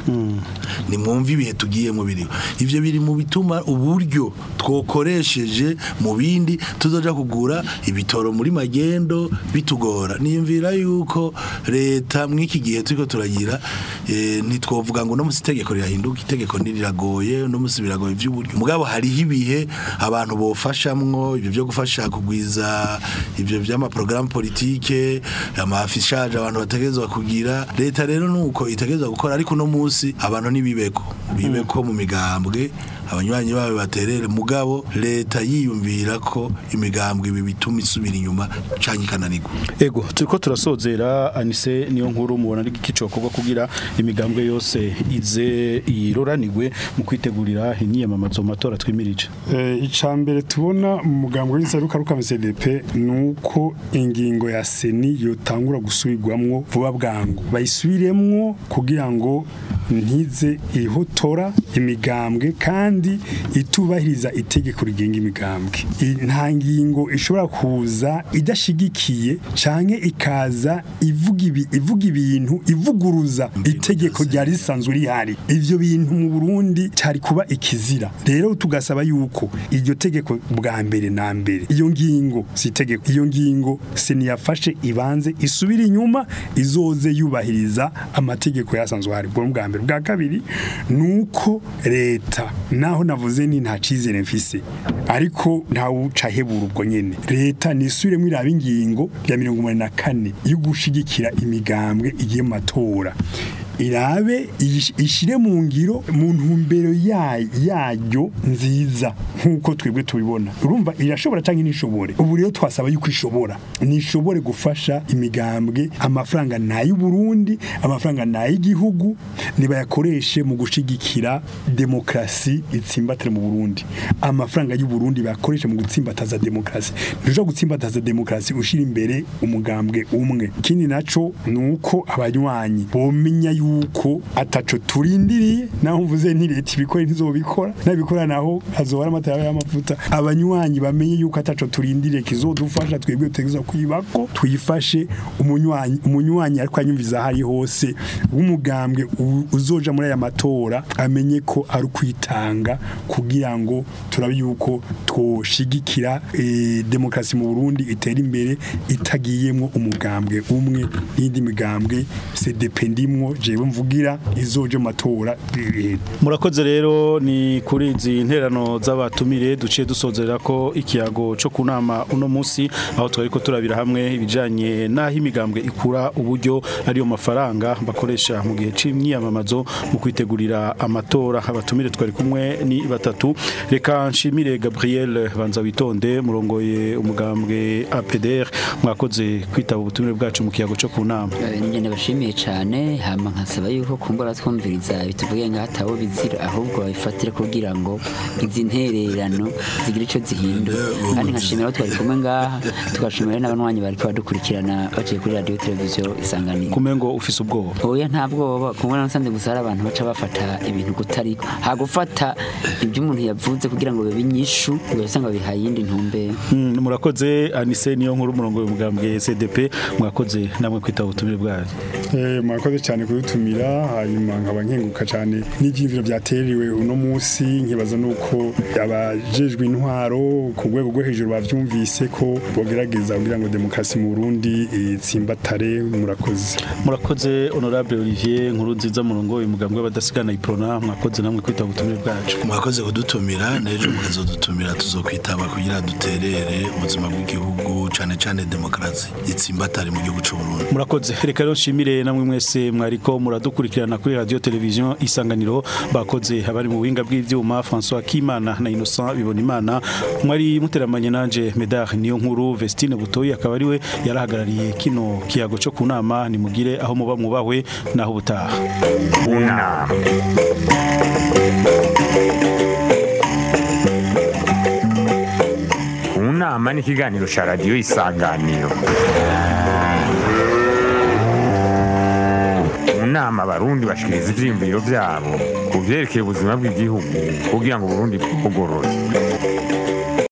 nimwumve ibihe tugiyemo biriho ivyo biri mu bituma uburyo twokoresheje mu bindi tuzoja kugura ibitoro muri magendo bitugora niyumvira yuko leta mw'iki gihe turiko turagira eh, ntitwovuga ngo no musi itegeko rirahinduka itegeko ntiriragoye no musi biragoye vy'uburyo mugabo hariho ibihe abantu bofashamwo ivyo vyo gufasha kugwiza ivyo vy'amaprograme politike amafishaje abantu bategerezwa kugira leta rero nuko itegerezwa gukora ariko no musi abantu nibibeko bibeko mu migambwe abanywanyi bawe baterere mugabo leta yiyumvira ko imigambwe ibi bituma isubira inyuma canke ikananirwa Ego turiko turasozera Anise niyo nkuru mubona ari gicokorwa kugira imigambwe yose ize iroranirwe mu kwitegurira imyiyamamazo mu matora twimirije Eh, ica mbere tubona mu mugambo w'insaruka ruka CDP nuko ingingo ya seni yotangura gusubirwamwo vuba bwangu bayisubiremwo kugira ngo ntize ihotora imigambwe kandi itubahiriza itegeko rigenga imigambwe I- nta ngingo ishobora kuza idashigikiye canke ikaza ivuga ibi ivuga ibintu ivuguruza itegeko ryari risanzwe rihari ivyo bintu mu Burundi cyari kuba ikizira rero tugasaba yuko iryo tegeko bwa mbere na mbere iyo ngingo si itegeko iyo ngingo siniyafashe ibanze isubira inyuma izoze yubahiriza amategeko yasanzwe hari bwo bwa mbere bwa kabiri nuko leta naho navuze ni nta cizere mfise ariko ntawuca hebura ubwo nyene leta nisubiremo iraba ingingo ya mirongo umunani na kane yo gushigikira imigambwe igiye mu matora irabe ish- ishire mu ngiro mu ntumbero yayo yayo nziza nkuko twebwe tubibona urumva irashobora cyangwa nishobore ubu rero twasaba yuko ishobora nishobore gufasha imigambwe amafaranga nayo Burundi amafaranga nayo igihugu nibayakoreshe mu gushigikira demokrasi itsimbatire mu Burundi amafaranga y'u Burundi bayakoreshe mu gutsimbataza demokrasi ntuja gutsimbataza demokrasi ushira imbere umugambwe umwe kindi naco nuko abanywanyi bomenya yuko ataco turindiriye naho mvuze nti leta ibikora ntizobikora nabikora naho hazobara amatara y'amavuta abanywanyi bamenye yuko ataco turindiriye kizodufasha twebwe tutegeza kwibako twifashe umunywanyi umunywanyi ariko anyumviza hari hose w'umugambwe u- uzoja muri aya matora amenye ko ari kwitanga kugira ngo turabe yuko twoshigikira eh, demokrasi mu Burundi itera imbere itagiyemwo umugambwe umwe n'indi migambwe CDP ndimwo jewe mvugira izoje mu matora eh, murakoze rero ni kuri izi interano z'abatumire duciye dusozera ko ikiyago cyo kunama uno munsi aho twari ko turabira hamwe ibijanye n'aho imigambwe ikura uburyo ariyo mafaranga bakoresha mu gihe c'imyiyamamazo mu kwitegurira amatora abatumire twari kumwe ni batatu reka nshimire Gabriel banza witonde murongoye umugambwe APDR mwakoze kwitaba ubutumire bwacu mu kiyago cyo kunama Eh, ninjye ndabashimiye cyane hama nka nkasaba yuko kumbura twumviriza bituvuge ngo hatawo bizira ahubwo babifatire kugira ngo izi ntererano zigire icyo zihindura kandi nkashimira abo twari kumwe ngaha tugashimira n'abanywanyi bari badukurikirana baciye kuri radiyo televiziyo isanganiro kumengo ufise ubwoba oya nta bwoba kumwe nasanze gusa hari abantu baca bafata ibintu kutariko hagufata ibyo umuntu yavuze kugira ngo bibe inyishu ugasanga bihaye iyindi ntumbero Mm, murakoze anise niyo nkuru umurongo w'umugambwe CDP mwakoze namwe kwitaba ubutumire bwanyu Eh, mwakoze cyane kudutumira hanyuma nkaba nkenguka cyane n'ibyiyumviro byateriwe uno munsi nkibaza nuko abajejwe intwaro ku rwego rwo hejuru bavyumvise ko bogerageza kugira ngo demokarasi mu Burundi itsimbatare murakoze murakoze honorable Olivier nkuru nziza murongo w'umugambwe w'abadasigana iprona mwakoze namwe kwitaba ubutumire bwacu mwakoze kudutumira n'ejo mukazodutumira tuzokwitaba kugira duterere ubuzima bw'igihugu cane cane demokarasi itsimbatare mu gihugu c'u Burundi murakoze reka rero nshimire namwe mwese mwariko muradukurikirana kuri radio television isanganiro bakoze abari mu buhinga bw'ivyuma François Kimana na Innocent Bibonimana mwari muteramanye nanje Medar niyo nkuru Vestine Butoyi akaba ariwe yarahagarariye kino kiyago cyo kunama nimugire aho muba mwubahwe naho ubutaha unama unama ni ikiganiro cya radiyo isanganiro mu nama abarundi bashikiriza ivyiyumviro vyabo ku vyerekeye ubuzima bw'igihugu kugira ngo uburundi bugorore